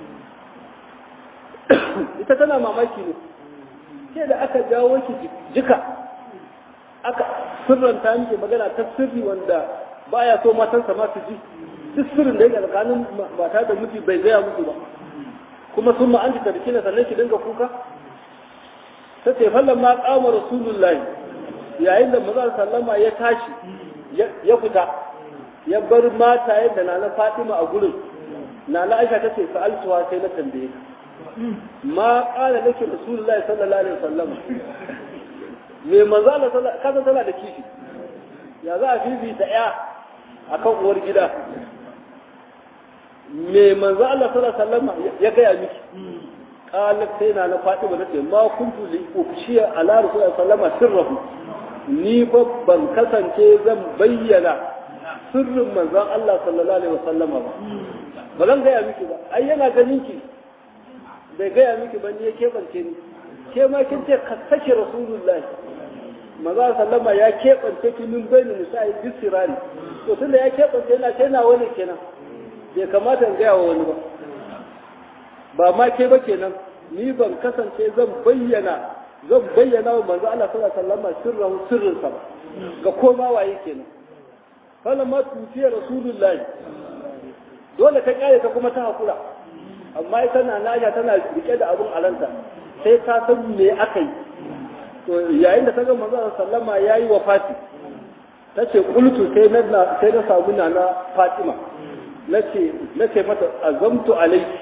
ita tana mamaki ne ke da aka jawo ki jika aka sirranta miki magana ta sirri wanda baya so matansa ma su ji duk sirrin da yake tsakanin mata da miji bai gaya musu ba kuma sun ma an ji tarkina sannan ki dinga kuka ta ce fallan ma kama rasulullahi yayin da maza sallama ya tashi ya fita ya bar mata yadda na na fatima a gurin na na aisha ta ce sa'altuwa sai na tambaye ka ma kala nake rasulullahi sallallahu alaihi wasallam me manzo Allah sallallahu kaza tana da kishi ya za a fifita ya akan uwar gida me manzo Allah sallallahu alaihi wasallam ya gaya miki qalat sai na na fatima tace ma kuntu li ufshiya ala rasulullahi sallallahu alaihi wasallam sirrahu ni fa ban kasance zan bayyana sirrin manzon Allah sallallahu alaihi wasallam ba ba zan gaya miki ba ai yana ganin ki bai gaya miki ba ni ya keɓance ni ke ma kin ce ka sake rasulullahi maza sallama ya keɓance ki min bayni nisa'i bisirani to tunda ya keɓance yana ce na wani kenan bai kamata in gaya wa wani ba ba ma ke ba kenan ni ban kasance zan bayyana zan bayyana wa manzo Allah sallallahu alaihi wasallam sirran sirrinsa ba ga koma waye kenan falamma tufiya rasulullahi dole ta kare ta kuma ta hakura amma ita na naja tana rike da abun alanta sai ta san me aka yi to yayin da ta ga manzo sallama yayi wafati tace qultu sai na sai na samu nana Fatima nace nace mata azamtu alayki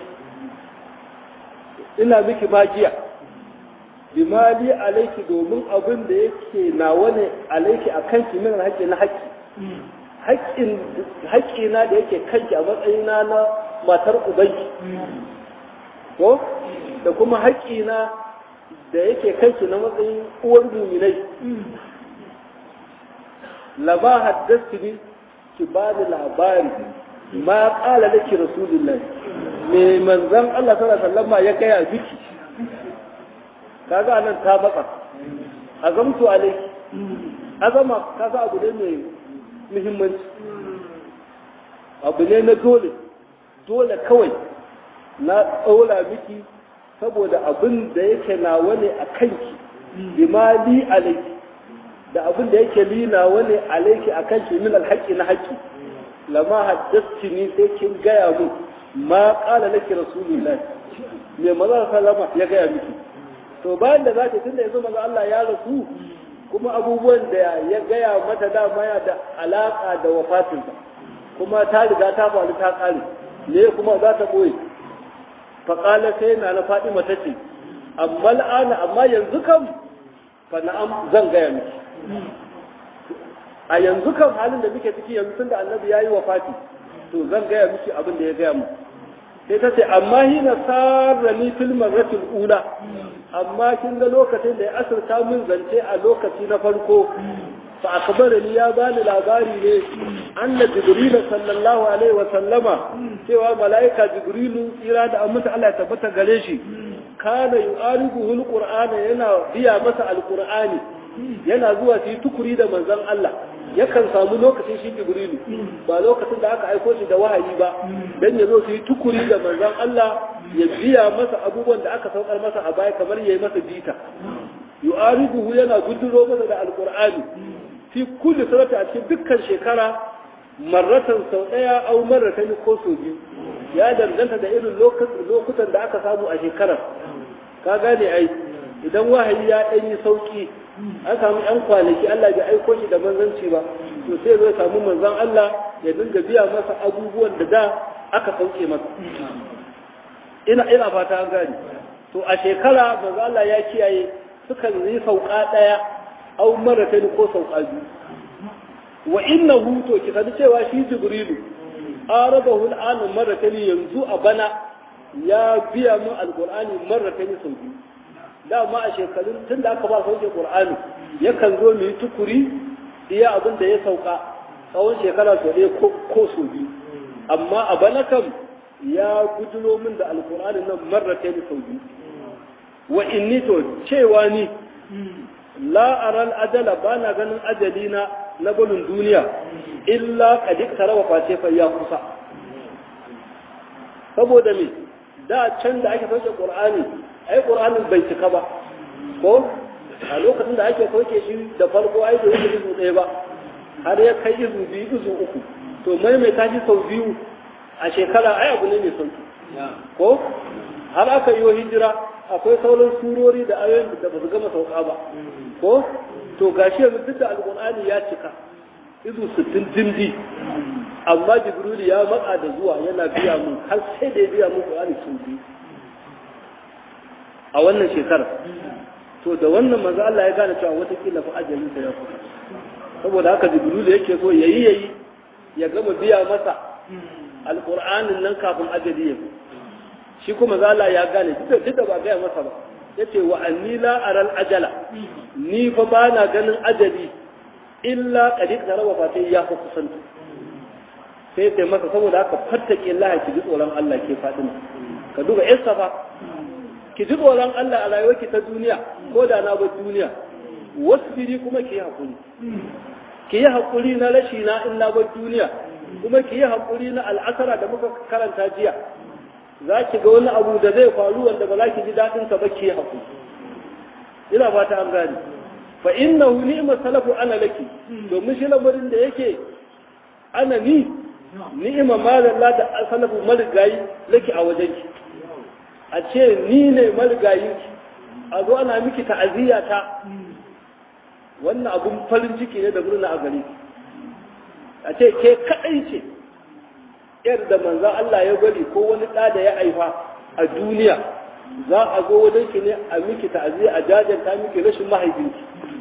ina miki magiya bimali alaiki domin abin da yake nawa ne alaiki a kanki min haƙƙi na haƙƙi haƙƙina da yake kanki a matsayina na matar ubanki ko da kuma haƙƙina da yake kanki na matsayin uwar muminai laba haddasta ni ki ba da labari ma ƙala da ki rasulullahi me manzan Allah sallallahu alaihi wasallam ya gaya miki kaga nan ta baka azamtu alayki azama kaga abu ne mai muhimmanci abu ne na dole dole kawai na tsaula miki saboda abin da yake nawa ne a kanki bimali alaiki da abin da yake li nawa ne alaiki a kanki min alhaqi na haƙi lama haddasti ni sai kin gaya mu ma qala laki rasulullahi me maza sallama ya gaya miki to bayan da zaki tunda yanzu maza Allah ya rasu kuma abubuwan da ya gaya mata dama ya da alaka da wafatinsa kuma ta riga ta faru ta kare ne kuma za ta boye faƙala sai na na faɗi mata ce amma la'ana amma yanzu kam fa na'am zan gaya miki a yanzu kam halin da muke ciki yanzu tun da annabi ya yi wa fati to zan gaya miki abin da ya gaya mu sai ta ce amma hina sarrani fil marratil ula amma kin ga lokacin da ya asirta min zance a lokaci na farko fa akbarani ya bani labari ne anna jibril sallallahu alaihi wa sallama cewa malaika jibrilu tsira da aminta Allah ya tabbata gare shi kana yu'aribuhu alqur'ana yana biya masa alqur'ani yana zuwa su yi tukuri da manzon Allah yakan samu lokacin shi jibrilu ba lokacin da aka aiko shi da wahayi ba dan ya zo su yi tukuri da manzon Allah ya biya masa abubuwan da aka saukar masa a baya kamar yayi masa bita yu'aribuhu yana guduro masa da alqur'ani fi kulli surati a cikin dukkan shekara marratan sau daya au marratan ko sau biyu ya danganta da irin lokutan da aka samu a shekarar ka gane ai idan wahayi ya ɗan yi sauki an samu yan kwanaki Allah bai aiko shi da manzanci ba to sai zai samu manzan Allah ya dinga biya masa abubuwan da da aka sauke masa ina ina fata an gane to a shekara manzan Allah ya kiyaye sukan yi sauka ɗaya au maratan ko sauka biyu wa innahu to ki sani cewa shi jibrilu arabahu al'an maratan yanzu a bana ya biya mu alqur'ani maratan sau biyu dama a shekarun tun da aka ba sauke qur'ani yakan zo mu yi tukuri iya abin da ya sauka tsawon shekara sau ɗaya ko sau biyu amma a bana kam ya gudulo min da alqur'ani nan maratan sau biyu wa inni to cewa ni la aral ajala ba na ganin ajali na na gudun duniya illa kadik tarawa face fa ya kusa saboda me da can da ake sauke qur'ani ai qur'anin bai cika ba ko a lokacin da ake sauke shi da farko ai da yake izu ɗaya ba har ya kai izu biyu izu uku to maimaita shi sau biyu a shekara ai abu ne mai sauki ko har aka yi hijira akwai sauran surori da ayoyin da ba su gama sauka ba ko to gashi yanzu duk da alƙur'ani ya cika izu sittin dindi amma jibril ya matsa da zuwa yana biya mun har sai da ya biya mun qur'ani sun biyu a wannan shekarar to da wannan manzo Allah ya gane cewa watakila fa ajalin sa ya kusa saboda haka jibril yake so yayi yayi ya gama biya masa alƙur'anin nan kafin ajali ya shi kuma zala ya gane duk da ba gaya masa ba yace wa anni la aral ajala ni fa ba na ganin ajali illa qad iqtaraba fa sai ya fa kusanta sai sai masa saboda haka fattake Allah ki ji tsoron Allah ke fadin ka duba isa fa ki ji tsoron Allah a rayuwarki ta duniya ko da na ba duniya wasbiri kuma ki hakuri ki yi hakuri na rashi na in na ba duniya kuma ki yi hakuri na al'asara da muka karanta jiya za ki ga wani abu da zai faru wanda ba za ki ji daɗin sa ba ki haku ina fata an gane fa innahu ni'ma salafu ana laki domin shi lamarin da yake ana ni ni'ima malalla da salafu marigayi laki a wajen ki a ce ni ne marigayi a zo ana miki ta'aziyya ta wannan abun farin ciki ne da murna a gare a ce ke kadai ce yar da manzan Allah ya bari ko wani ɗa da ya haifa a duniya za a zo wajen ki ne a miki ta'aziyya a jajanta miki rashin mahaifinki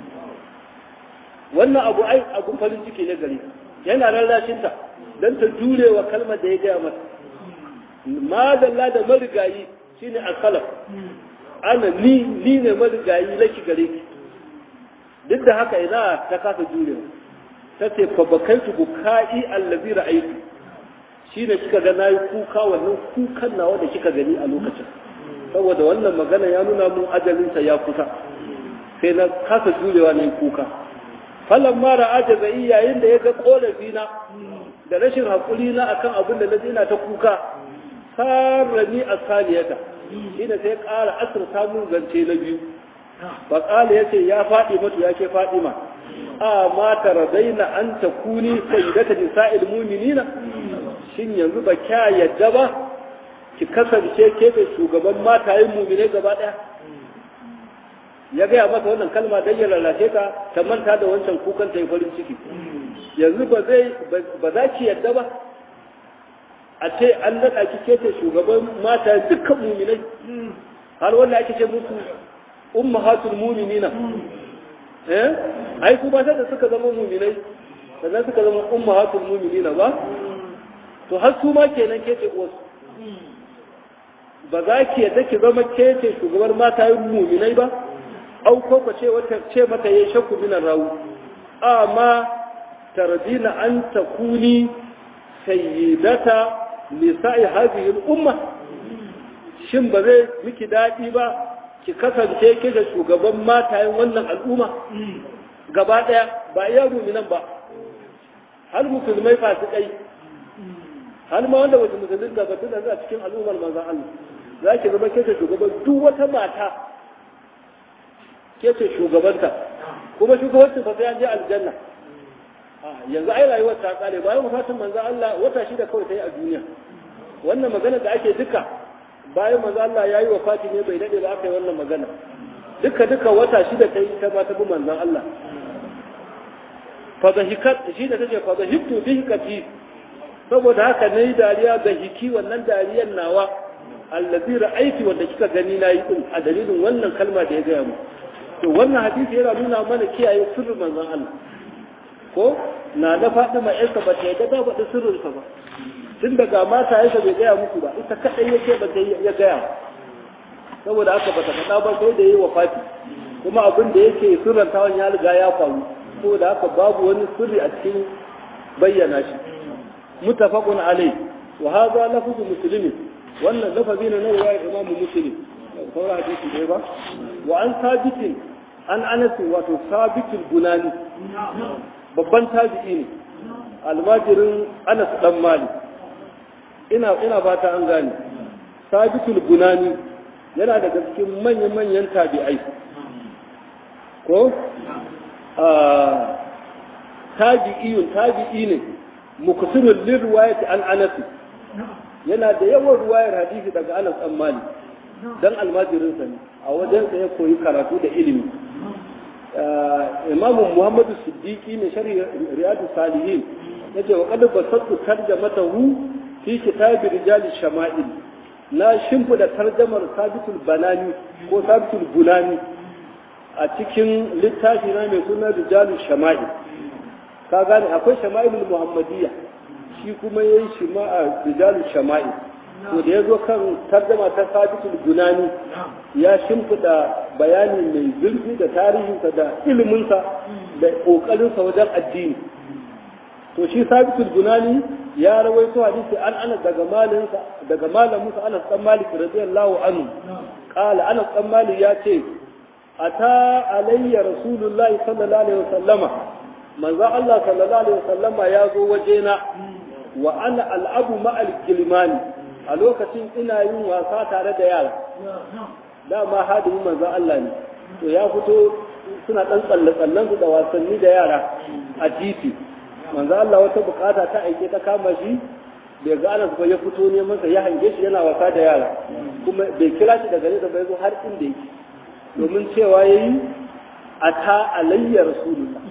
wannan abu ai abun farin ciki ne gare yana rarrashin ta dan ta jure wa kalmar da ya gaya mata madalla da marigayi shine al-khalaf ana ni ni ne marigayi laki gare ki duk da haka ina ta kasa jurewa ta ce fa bakaitu bukai allazi ra'aytu shi ne kika ga na yi kuka wannan kukan nawa da kika gani a lokacin saboda wannan magana ya nuna mun ajalinsa ya kusa sai na kasa jurewa na yi kuka falon mara ajazai yayin da ya ga korafi na da rashin haƙuri na akan abin da na ina ta kuka sarrani a saliyata shine sai ƙara asirta mun zance na biyu fa qala yace ya faɗi matu ya ke Fatima a ma taradaina an takuni sayyidata nisa'il mu'minina shin yanzu ba kya yadda ba ki kasance ke da shugaban matayen mu'mine gaba daya ya gaya masa wannan kalma don ya lalace ta ta manta da wancan kukan ta yi farin ciki yanzu ba zai ba za ki yadda ba a ce an naɗa ki kece shugaban mata dukkan muminai har wanda ake ce musu ummahatul muminina eh ai su ba sai da suka zama muminai sannan suka zama ummahatul muminina ba to har su ma kenan kece uwarsu ba za ki yadda ki zama kece shugaban mata muminai ba au ko ka ce wata ce mata yayi shakku minan rawu amma tardina an takuni sayyidata nisa'i hadhihi al-umma shin ba zai miki dadi ba ki kasance ke da shugaban matayen wannan al'umma gaba daya ba iya mu'minan ba har musulmai fasikai har ma wanda wata musulmin da ba tana a cikin al'ummar manzon Allah za ki zama ke da shugaban duk wata mata ke ce shugabanta kuma shugabancin fa sai an je aljanna yanzu ai rayuwar ta kare bayan wafatin manzo Allah wata shida kawai ta yi a duniya wannan magana da ake duka bayan manzo Allah yayi wafati ne bai dade ba aka yi wannan magana duka duka wata shida ta yi ta ma ta bi manzon Allah fa zahikat shi da take fa zahibtu bihi kati saboda haka nayi dariya ga hiki wannan dariyar nawa allazi ra'aiti wanda kika gani nayi din a dalilin wannan kalma da ya gaya mu to wannan hadisi yana nuna mana kiyaye sirrin manzon Allah ko na da Fatima yarsa ba ta yadda ta faɗi sirrinsa ba tun daga mata yarsa bai gaya muku ba ita kaɗai yake ba ta ya gaya saboda haka ba ta faɗa ba sai da yi wa fati kuma abin da yake sirrantawan ya riga ya faru saboda haka babu wani sirri a cikin bayyana shi mutafaqun alai wa hadha lafzu muslimin wannan lafazi ne na riwayar imamu muslim sauran hadisi ne ba wa an sabitin an anas wato sabitul bunani babban tabi'i ne almajirin anas dan mali ina ina fata an gane sabitul bunani yana daga cikin manyan manyan tabi'ai ko a tabi'iyun tabi'i ne muksirul lirwayati an anas yana da yawan ruwayar hadisi daga anas dan mali dan almajirinsa ne a wajensa ya koyi karatu da ilimi imamu muhammadu siddiqi ne shari riyadu salihin yace wa qad basattu tarjamatahu fi kitabi rijal shama'il na shimfida tarjamar sabitul banani ko sabitul bunani a cikin littafi na mai suna rijal shama'il ka gane akwai shama'ilul muhammadiyya shi kuma yayi shima'a rijal shama'il to da ya zo kan tarjama ta sabitul gunani ya shimfiɗa bayani mai zurfi da tarihinsa da iliminsa da ƙoƙarinsa wajen addini to shi sabitul gunani ya rawaito hadisi an anas daga malinsa daga malaminsa anas dan malik radiyallahu anhu qala anas dan malik ya ce ata alayya rasulullahi sallallahu alaihi wasallama manzo Allah sallallahu alaihi wasallama ya zo wajena wa ana al'abu ma'al gilmani a lokacin ina yin wasa tare da yara dama hadimin manzon Allah ne to ya fito suna dan tsalle tsallen su da wasanni da yara a titi manzon Allah wata bukata ta aike ta kama shi bai ga Anas ba ya fito ne masa ya hange shi yana wasa da yara kuma bai kira shi daga nesa bai zo har inda yake domin cewa yayi ata alayya rasulullah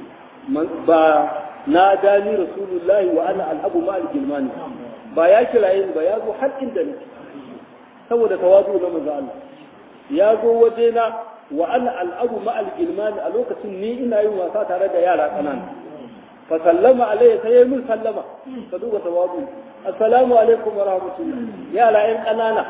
ba na dani rasulullahi wa ana al'abu ma'al gilmani ba ya kiraye ni ba ya zo har inda nake saboda tawazu na manzo Allah ya zo waje na wa ana al'abu ma al-gilman a lokacin ni ina yin wasa tare da yara kanana fa sallama alayya sai min sallama ka duba tawazu assalamu alaikum wa rahmatullah yara yan kanana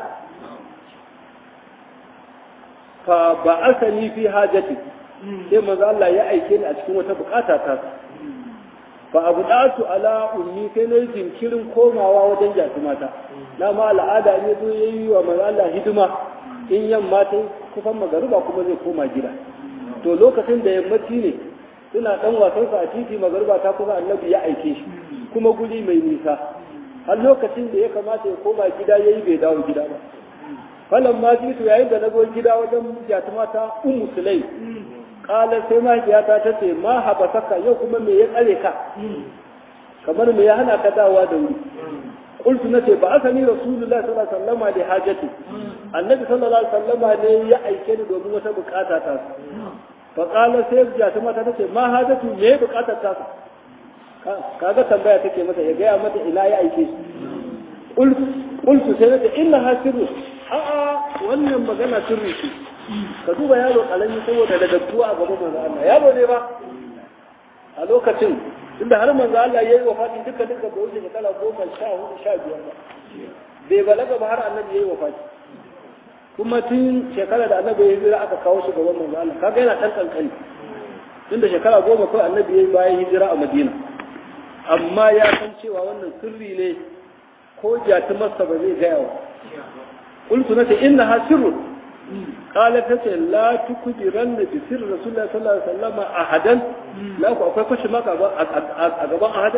fa ba'athani fi hajati sai manzo Allah ya aike ni a cikin wata bukata ta fa abu datu ala ummi sai na yi jinkirin komawa wajen jatumata na ma al'ada ne zo ya yi wa Allah hidima in yamma ta kufan magariba kuma zai koma gida to lokacin da yammaci ne suna dan wasan sa a titi magariba ta kusa annabi ya aike shi kuma guri mai nisa har lokacin da ya kamata ya koma gida yayi bai dawo gida ba falan ma ji to yayin da na zo gida wajen jatuma ta ummu sulai kala sai mahaifiyata ta ce ma haba saka yau kuma me ya tsare ka kamar me ya hana ka dawa da wuri qultu nace ba asani rasulullahi sallallahu alaihi wasallam da hajati annabi sallallahu alaihi wasallam ne ya aike ni domin wata bukata ta fa kala sai jatuma ta ce ma hajatu me bukatar ta kaga tambaya take mata ya gaya mata ina ya aike shi qultu sai nace inna hasiru a'a wannan magana sirri ce ka duba yaro kalami saboda da dattuwa a gaban manzo Allah yaro ne ba a lokacin tunda har manzo Allah yayi wafati duka duka da wuce kala goma sha hudu sha biyar ba bai balaga ba har annabi yayi wafati kuma tun shekara da annabi ya hijira aka kawo shi gaban manzo Allah kaga yana dan kankani tunda shekara goma kawai annabi yayi bayan hijira a Madina amma ya san cewa wannan sirri ne ko jatumarsa ba zai gaya wa قلت نتي إنها سر قالت نتي لا تكبرن بسر رسول الله صلى الله عليه وسلم أحدا لا أكو أكو كش ما أقبا أحدا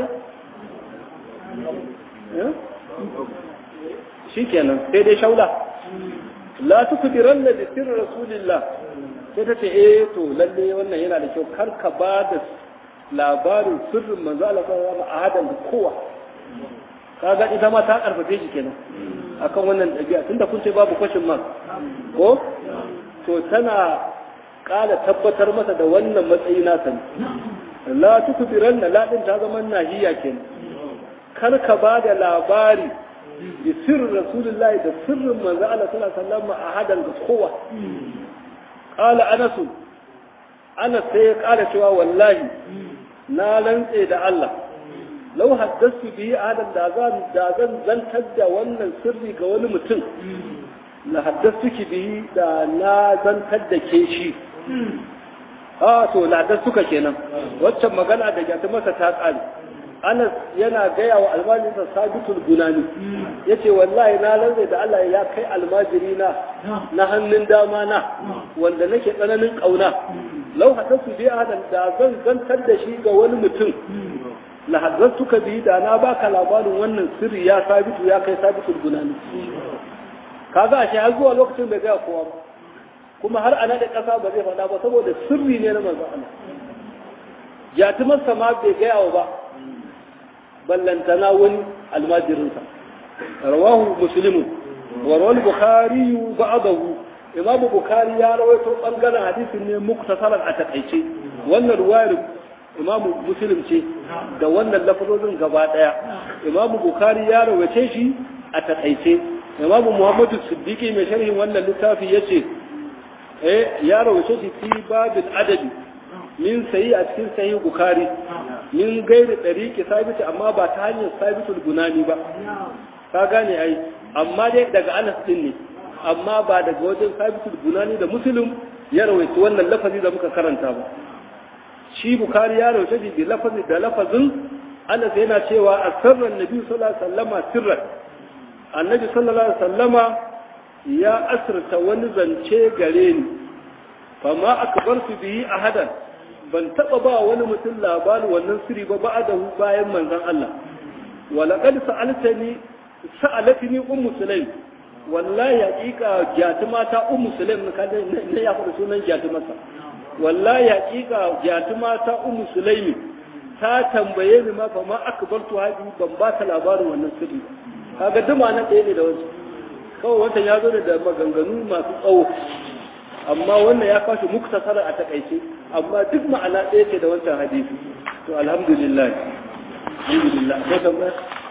shi kenan sai dai shaula la tukbiran da sirri rasulillah sai ta ce eh to lalle wannan yana da kyau kar ka ba da labarin sirrin manzo Allah sallallahu alaihi wasallam a hadan kowa kaga ita ma ta karfafe shi kenan akan wannan ɗabi'a tunda kun ce babu kwashin man ko to tana ƙara tabbatar masa da wannan matsayi nasa ne la tukbiran na ladin ta zama nahiya kenan kar ka ba da labari bi sirrin rasulullahi da sirrin manzo Allah sallallahu alaihi wasallam a hadan ga kowa qala anas anas sai ya ƙara cewa wallahi na rantse da Allah lau haddasu bihi adam da zan da zan zantar da wannan sirri ga wani mutum la haddasu ki bihi da na zantar da ke shi a to la haddasu ka kenan waccan magana da gata masa ta tsari Anas yana gaya wa almajirinsa sabitul gunani yace wallahi na lanzai da Allah ya kai almajiri na na hannun dama na wanda nake tsananin kauna lau haddasu bihi adam da zan zantar da shi ga wani mutum lahazzartuka bihi da na baka labarin wannan sirri ya sabitu ya kai sabitul gunani kaga ashe har zuwa lokacin bai gaya kowa ba kuma har ana da kasa ba zai faɗa ba saboda sirri ne na manzon Allah yatiman ma bai gaya wa ba ballantana wani almajirinsa rawahu muslimun wa rawal bukhari ba'dahu imam bukhari ya rawaito bangaren hadisin ne muktasaran a takaice wannan ruwayar imamu muslim ce da wannan lafazozin gaba daya imamu bukari ya rawace shi a takaice imamu muhammadu siddiqi mai sharhin wannan littafi yace eh ya rawace shi fi babin adabi min sayi a cikin sayi bukari min gairi ɗariƙi sabiti amma ba ta hanyar sabitul gunani ba ka gane ai amma dai daga anas din ne amma ba daga wajen sabitul gunani da muslim ya rawaita wannan lafazi da muka karanta ba shi bukari ya rawaita shi da lafazi da lafazin anas yana cewa asarran nabi sallallahu alaihi wasallama sirran annabi sallallahu alaihi wasallama ya asirta wani zance gare ni fama akbartu bihi ahadan ban taba ba wani mutum labarin wannan sirri ba ba'dahu bayan manzon Allah walaqad sa'altani sa'alatni ummu sulaim wallahi haqiqa jatuma ta ummu sulaim ne ya faɗa sunan jatumarsa wallahi haqiqa jatuma ta ummu sulaim ta tambaye ni ma fa ma akbartu hadi ban ba ta labarin wannan sirri kaga duma nan ɗaya ne da wasu kawai wancan ya zo da maganganu masu tsawo amma wannan ya kashi muktasara a takaice amma duk ma'ana ɗaya ce da wancan hadisi to alhamdulillah alhamdulillah ko tambaya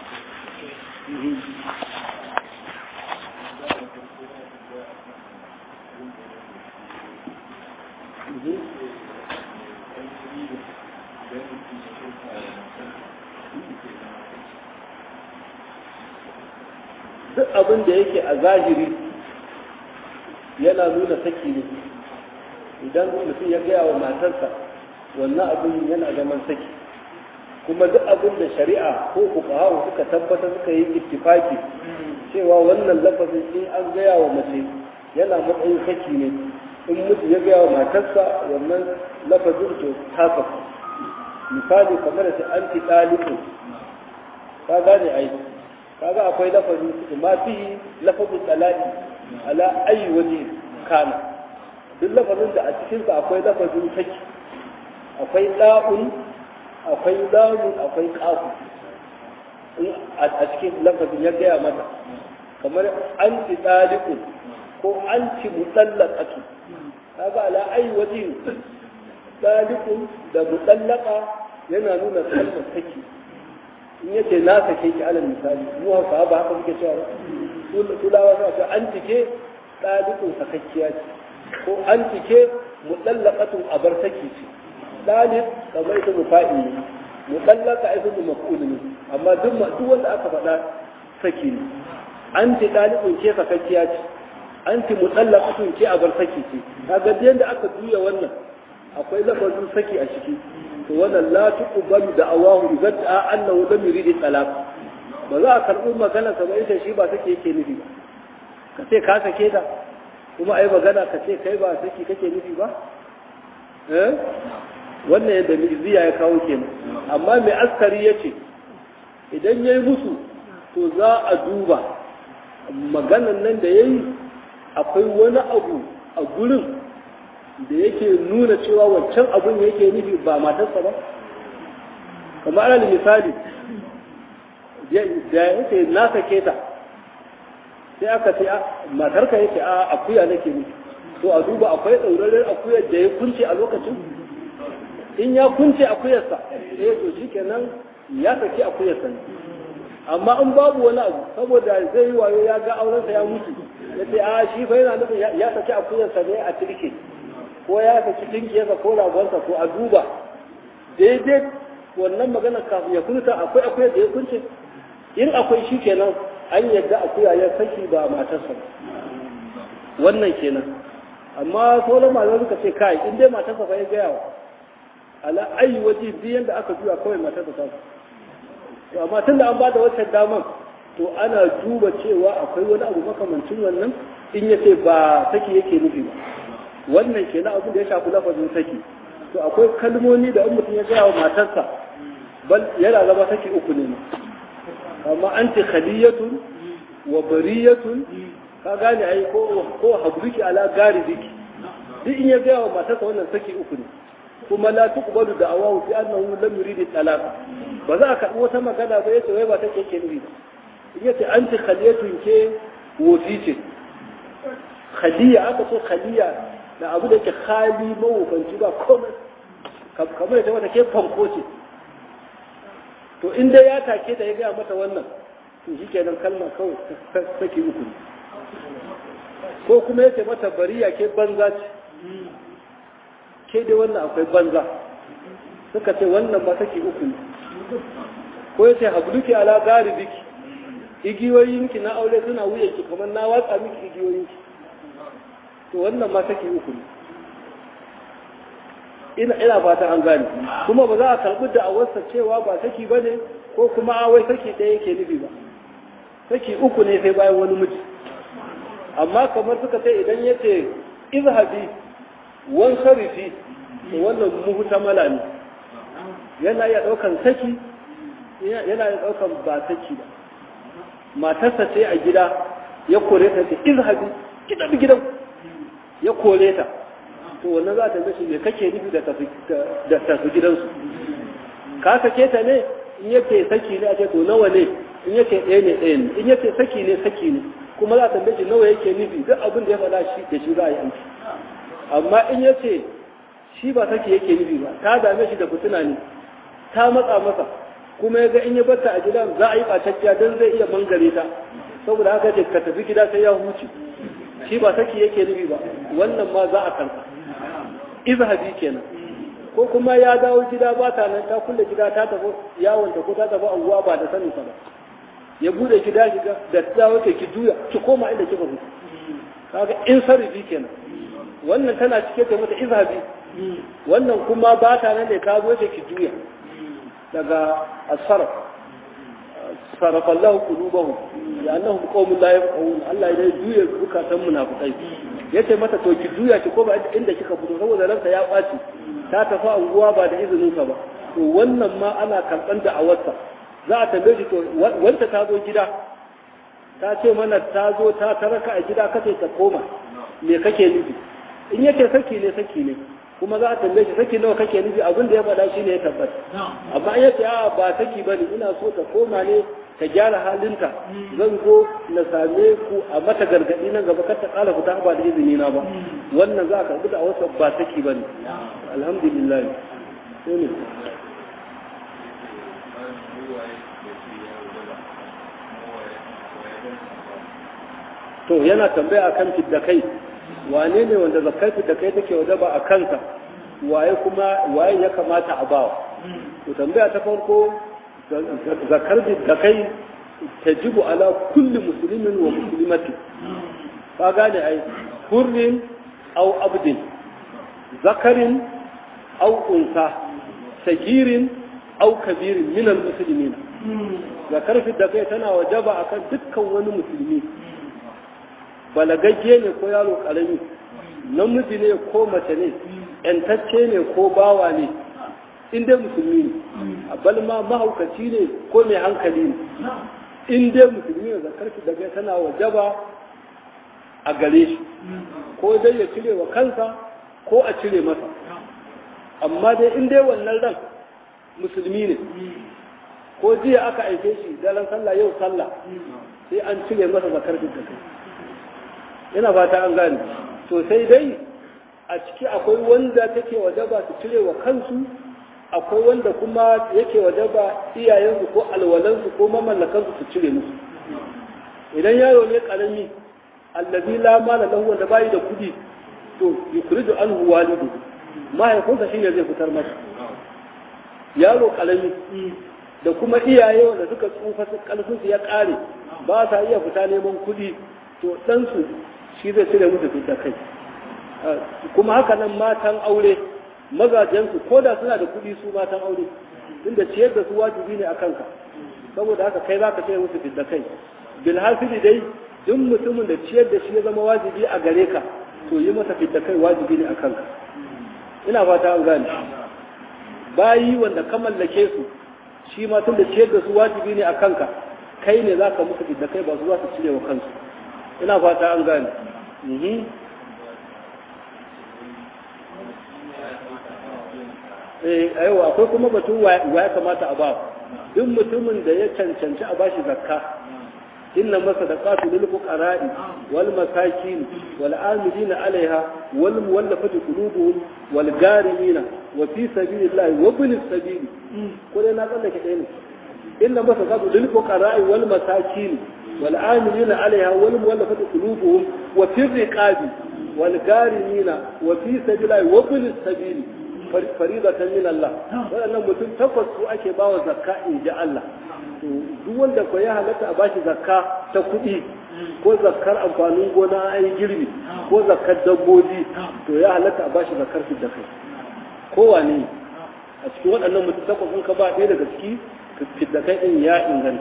duk abin da yake a zahiri yana nuna saki ne idan mutum ya gaya wa matarsa wannan abin yana zaman saki kuma duk abin da shari'a ko fuqaha suka tabbatar suka yi ittifaki cewa wannan lafazin in an gaya wa mace yana matsayin saki ne in mutum ya gaya wa matarsa wannan lafazin to ta misali kamar da anti ɗalibu ka gane ai kaga akwai lafazin ma fi lafazin talaqi ala ayi waje kana duk lafazin da a cikinsa akwai lafazin saki akwai ɗa'un akwai lamun akwai ƙafu a cikin lafazin ya gaya mata kamar an ci ɗaliƙun ko an ci mutsallakatu kaga ala ayi waje ɗaliƙun da mutsallaka yana nuna kalmar saki in yace na sake ki alal misali mu hausa ba haka muke cewa tulawa suna cewa an cike ɗaliƙun sakakkiya ce ko an cike mutsallakatun abar saki ce ɗalib kamar ita mufa'i ne mutsallaka ita mu maf'ul ne amma duk duk wanda aka faɗa saki ne an ci ɗalibin ke sakakkiya ce an ci mutsallakatun ke abar saki ce kaga yadda aka juya wannan akwai lafazin saki a ciki to wannan la tuqbalu da awahu idan ta annahu lam yurid talaq ba za a karɓi magana sa ba ita shi ba sake yake nufi ba ka ce ka sake ta kuma ai magana ka ce kai ba saki kake nufi ba eh wannan yadda miziya ya kawo kenan amma mai askari ya ce idan ya yi musu to za a duba maganan nan da ya yi akwai wani abu a gurin da yake nuna cewa wancan abun yake nufi ba matarsa ba kamar alal misali da ya ce na sake ta sai aka ce matarka yake a akuya nake nufi to a duba akwai ɗauraren akuyar da ya kunce a lokacin in ya kunce akuyarsa eh to shikenan ya saki akuyarsa ne amma in babu wani abu saboda zai yi wayo ya ga aurensa ya mutu ya ce a shi fa yana nufin ya saki akuyarsa ne a tirke ko ya saki tinkiyarsa ko ragonsa ko a duba daidai wannan magana kafin ya kunta akwai akuyar da ya kunce in akwai shi kenan an yadda akuya ya saki ba matarsa wannan kenan amma sauran malamai suka ce kai in dai matarsa fa ya gaya wa ala ayi waje biyan da aka juya kawai matarsa ta to amma tunda an bada wancan daman to ana duba cewa akwai wani abu makamancin wannan in ya ce ba saki yake nufi ba wannan kenan abin da ya shafi lafazin saki to akwai kalmomi da in mutum ya gaya wa matarsa bal yana zama saki uku ne amma anti khaliyatun wa bariyatun ka gane ai ko ko habluki ala gari diki duk in ya gaya wa matarsa wannan saki uku ne kuma la tuqbalu da'awahu fi annahu lam yurid talaq ba za ka wata magana ba yace wai ba take ke nufi in yace anti khaliyatun ke wofi ce khaliya aka ce khaliya da abu da ke khali mawufanci ba komai kamar da wata ke fanko ce to in dai ya take ta ya gaya mata wannan to shi kenan kalma kawai saki uku ne ko kuma ya ce mata bariya ke banza ce ke dai wannan akwai banza suka ce wannan ba saki uku ne ko ya ce habluki ala gari biki igiyoyinki na aure suna wuyanki kamar na watsa miki igiyoyinki to wannan ma saki uku ne ina ina fata an gane kuma ba za a karbi da awarsa cewa ba saki bane ko kuma a wai saki ɗaya yake nufi ba saki uku ne sai bayan wani miji amma kamar suka ce idan ya ce izhabi wan sarifi to wannan muhtamala ne yana iya ɗaukan saki yana iya ɗaukan ba saki ba matarsa ce a gida ya kore ta ce izhabi gidan gidan ya kore ta to wannan za ta mashi me kake nufi da tafi gidansu ka sake ta ne in yake saki ne a ce to nawa ne in yake ɗaya ne ɗaya ne in yake saki ne saki ne kuma za ta mashi nawa yake nufi duk abin da ya faɗa shi da shi za a yi aiki amma in yace shi ba saki yake nufi ba ta dame shi da fitina ne ta matsa masa kuma ya ga in ya batta a gidan za a yi ɓatacciya don zai iya mangare ta saboda haka ce ka tafi gida sai ya huce shi ba saki yake nufi ba wannan ma za a karɓa izhabi kenan ko kuma ya dawo gida ba ta nan ta kulle gida ta tafi yawon ta ko ta tafi anguwa ba da sanin sa ba ya bude gida shiga da ta dawo ta ki juya ki koma inda kika fito kaga in sarfi kenan wannan tana cike da mata izhabi wannan kuma ba ta nan da ta zo ta ki juya daga asarf sarafa Allah qulubahum ya annahum qaumun la yafqahun Allah ya juya zukatan munafikai yace mata to ki juya ki koma inda kika fito saboda ranka ya baci ta tafi anguwa ba da izinin ka ba to wannan ma ana karban da awarsa za a tambaye shi to wanda ta zo gida ta ce mana ta zo ta taraka a gida kace ta koma me kake nufi in yake saki ne saki ne kuma za a tambaye shi saki nawa kake nufi abin da ya faɗa shi ne ya tabbata amma in yace a ba saki bane ina so ta koma ne ta gyara halinta zan zo na same ku a mata gargaɗi nan gaba kar ta ƙala fita ba da izini na ba wannan za a karɓi da wasu ba saki bane alhamdulillah sai ne to yana tambaya akan fiddakai wane ne wanda zakar fiddakai take wajaba a kansa waye kuma waye ya kamata a bawa to tambaya ta farko zakar fiddakai tajibu ala kulli muslimin wa muslimati ka gane ai hurrin aw abdin zakarin aw unsa sagirin aw kabirin min al muslimin zakar fiddakai tana wajaba akan dukkan wani musulmi balagagge ne ko yaro karami namiji ne ko mace ne yantacce ne ko bawa ne in dai musulmi ne a balma mahaukaci ne ko mai hankali ne in dai musulmi ne zakar shi daga tana wajaba a gare shi ko dai ya cire wa kansa ko a cire masa amma dai in dai wannan ran musulmi ne ko jiya aka aike shi daren sallah yau sallah sai an cire masa zakar da kai yana fata an gane to sai dai a ciki akwai wanda take wajaba su cire wa kansu akwai wanda kuma yake wajaba iyayensu ko alwalansu ko mamallakansu su cire musu idan yaro ne karami allazi la mala lahu wanda bai da kudi to yukridu anhu walidu mahaifinsa shine zai fitar masa yaro karami da kuma iyaye wanda suka tsufa su kalfin su ya kare ba sa iya fita neman kudi to ɗansu shi zai cire musu fita kai kuma haka nan matan aure mazajensu ko da suna da kuɗi su matan aure inda ciyar da su wajibi ne a kanka saboda haka kai za ka cire musu fita kai bilhassili dai duk mutumin da ciyar da shi ya zama wajibi a gare ka to yi masa fita kai wajibi ne a kanka ina fata an gane bayi wanda ka mallake su shi ma tun da ciyar da su wajibi ne a kanka kai ne za ka musu fita kai ba su za su cire wa kansu ina fata an gane eh aiwa akwai kuma batun wa ya kamata a ba duk mutumin da ya cancanci a bashi zakka inna masadaqatu lil fuqara'i wal masakin wal amilina 'alayha wal muwallafati qulubuhum wal garimina wa fi sabilillahi wa bil sabil ko dai na tsallake ɗaya ne inna masadaqatu lil fuqara'i wal masakin والعاملين عليها والمؤلفة قلوبهم وفي الرقاب والغارمين وفي سبيل الله وابن السبيل فريضة من الله wannan mutum takwas su ake bawa zakka in ji Allah duk wanda ko ya halatta a bashi zakka ta kuɗi ko zakkar amfanin gona an yi girbi ko zakkar dabbobi to ya halatta a bashi zakkar su da kai kowane a cikin waɗannan mutum takwas in ka ba ɗaya daga ciki fidda kai ɗin ya inganta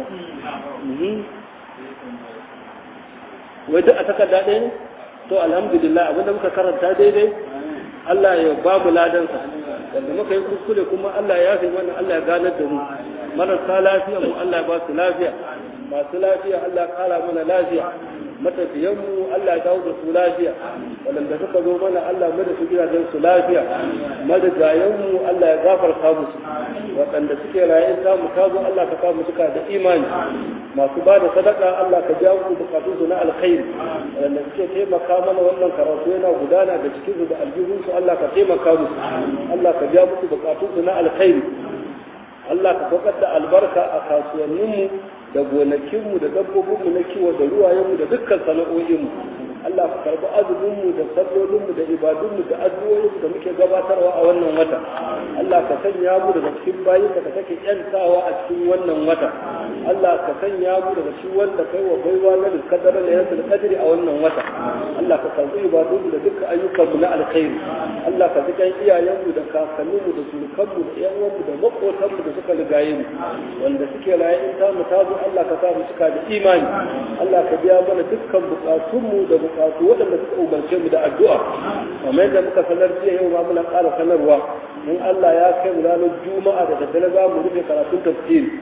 wai duk a takarda ɗaya ne to alhamdulillah abinda muka karanta daidai Allah ya ba mu ladansa wanda muka yi kuskure kuma Allah ya fi wannan Allah ya ganar da mu marasa lafiya mu Allah ya ba su lafiya masu lafiya Allah ya kara mana lafiya matafiyan mu Allah ya dawo da su lafiya waɗanda suka zo mana Allah mu da su gidajen su lafiya madajayen mu Allah ya gafarta musu waɗanda suke raye ta mu ta zo Allah ka sa mu suka da imani masu ba da sadaka Allah ka ja mu bukatun su na alkhairi waɗanda suke taimaka mana wannan karatu yana gudana da cikin su da aljihun su Allah ka taimaka musu Allah ka ja musu bukatun su na alkhairi Allah ka saukar da albarka a kasuwanninmu da gonakinmu da dabbobinmu na kiwo da ruwayenmu da dukkan sana'o'inmu Allah ka karbi azuminmu da sallolinmu da ibadunmu da addu'o'inmu da muke gabatarwa a wannan wata Allah ka sanya mu daga cikin bayin da kake yantawa a cikin wannan wata Allah ka sanya mu daga cikin wanda kai wa baiwa na kadara da yasul qadri a wannan wata Allah ka karbi ibadunmu da dukkan ayyukanmu na alkhairi Allah ka jikan iyayenmu da kakanninmu da surukanmu da yan uwanmu da makotanmu da suka rigaye mu wanda suke raye in ta mu ta zo Allah ka sa mu cika da imani Allah ka biya mana dukkan bukatunmu da bukatu waɗanda suka umarce mu da addu'a kamar yadda muka sanar jiya yau ma muna ƙara sanarwa in Allah ya kai mu ranar juma'a da daddare za mu rufe karatun tafsiri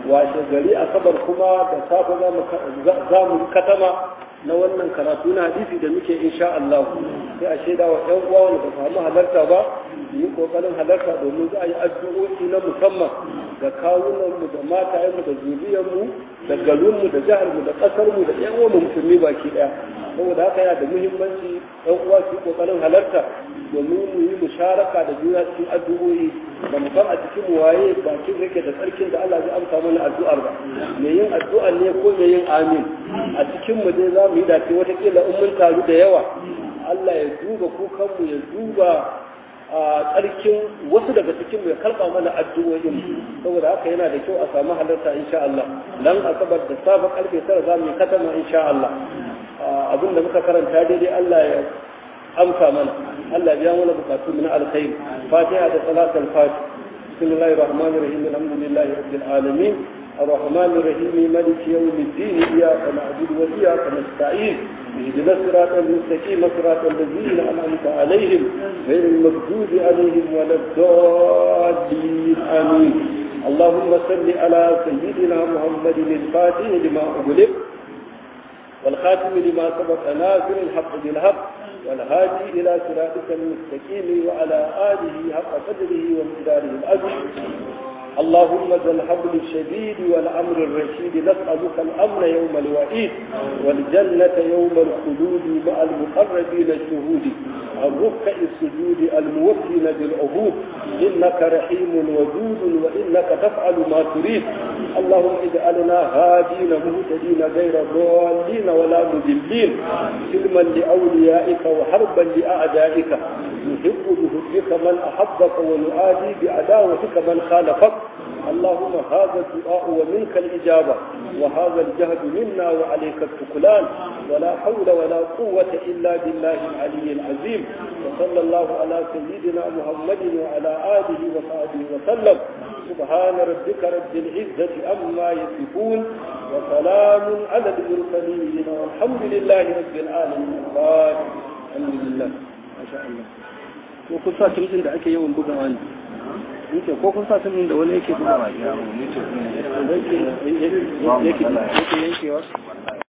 washe gari asabar kuma da safe za mu katama na wannan karatu na hadisi da muke insha Allah sai a shaida wa ɗan uwa wanda ba samu halarta ba yi kokarin halarta domin za a yi addu'o'i na musamman ga kawunanmu da matayenmu da zuriyarmu da garinmu da jiharmu da ƙasarmu da ƴan uwanmu musulmi baki ɗaya saboda haka yana da muhimmanci ɗan uwa su yi kokarin halarta domin mu yi musharaka da juna cikin addu'o'i da mu san a cikin mu waye bakin yake da tsarkin da Allah zai amsa mana addu'ar ba me yin addu'a ne ko me yin amin a cikin mu dai za mu yi dace watakila in mun taru da yawa Allah ya duba kukanmu ya duba a tsarkin wasu daga cikin ya karɓa mana addu'o'in saboda haka yana da kyau a samu halarta insha Allah dan asabar da safe karfe tara za mu yi katama insha Allah abin da muka karanta daidai Allah ya amsa mana Allah biya mana bukatu na alkhairi fatiha da salatul fatih bismillahir rahmanir rahim alhamdulillahi rabbil alamin الرحمن الرحيم مالك يوم الدين إياك نعبد وإياك نستعين اهدنا الصراط المستقيم صراط الذين أنعمت عليهم غير المغضوب عليهم ولا الضالين آمين اللهم صل على سيدنا محمد الفاتح لما أغلق والخاتم لما سبق ناصر الحق بالحق والهادي إلى صراطك المستقيم وعلى آله حق قدره ومقداره العظيم اللهم ذا الحبل الشديد والأمر الرشيد نسألك الأمن يوم الوعيد والجنة يوم الخلود مع المقربين الشهود الركع السجود الموفين بالعهود إنك رحيم ودود وإنك تفعل ما تريد اللهم اجعلنا هادين مهتدين غير ضالين ولا مذلين سلما لأوليائك وحربا لأعدائك نحب بحبك من أحبك ونعادي بعداوتك من خالفك اللهم هذا الدعاء ومنك الإجابة وهذا الجهد منا وعليك التكلان ولا حول ولا قوة إلا بالله العلي العظيم وصلى الله على سيدنا محمد وعلى آله وصحبه وسلم سبحان ربك رب العزة أما يصفون وسلام على المرسلين والحمد لله رب العالمين الحمد لله ما شاء الله وكل ساعة تمزن دعك يوم بقى yake ko kun sa sun da wani yake bugawa ya mu ne to yake yake yankewa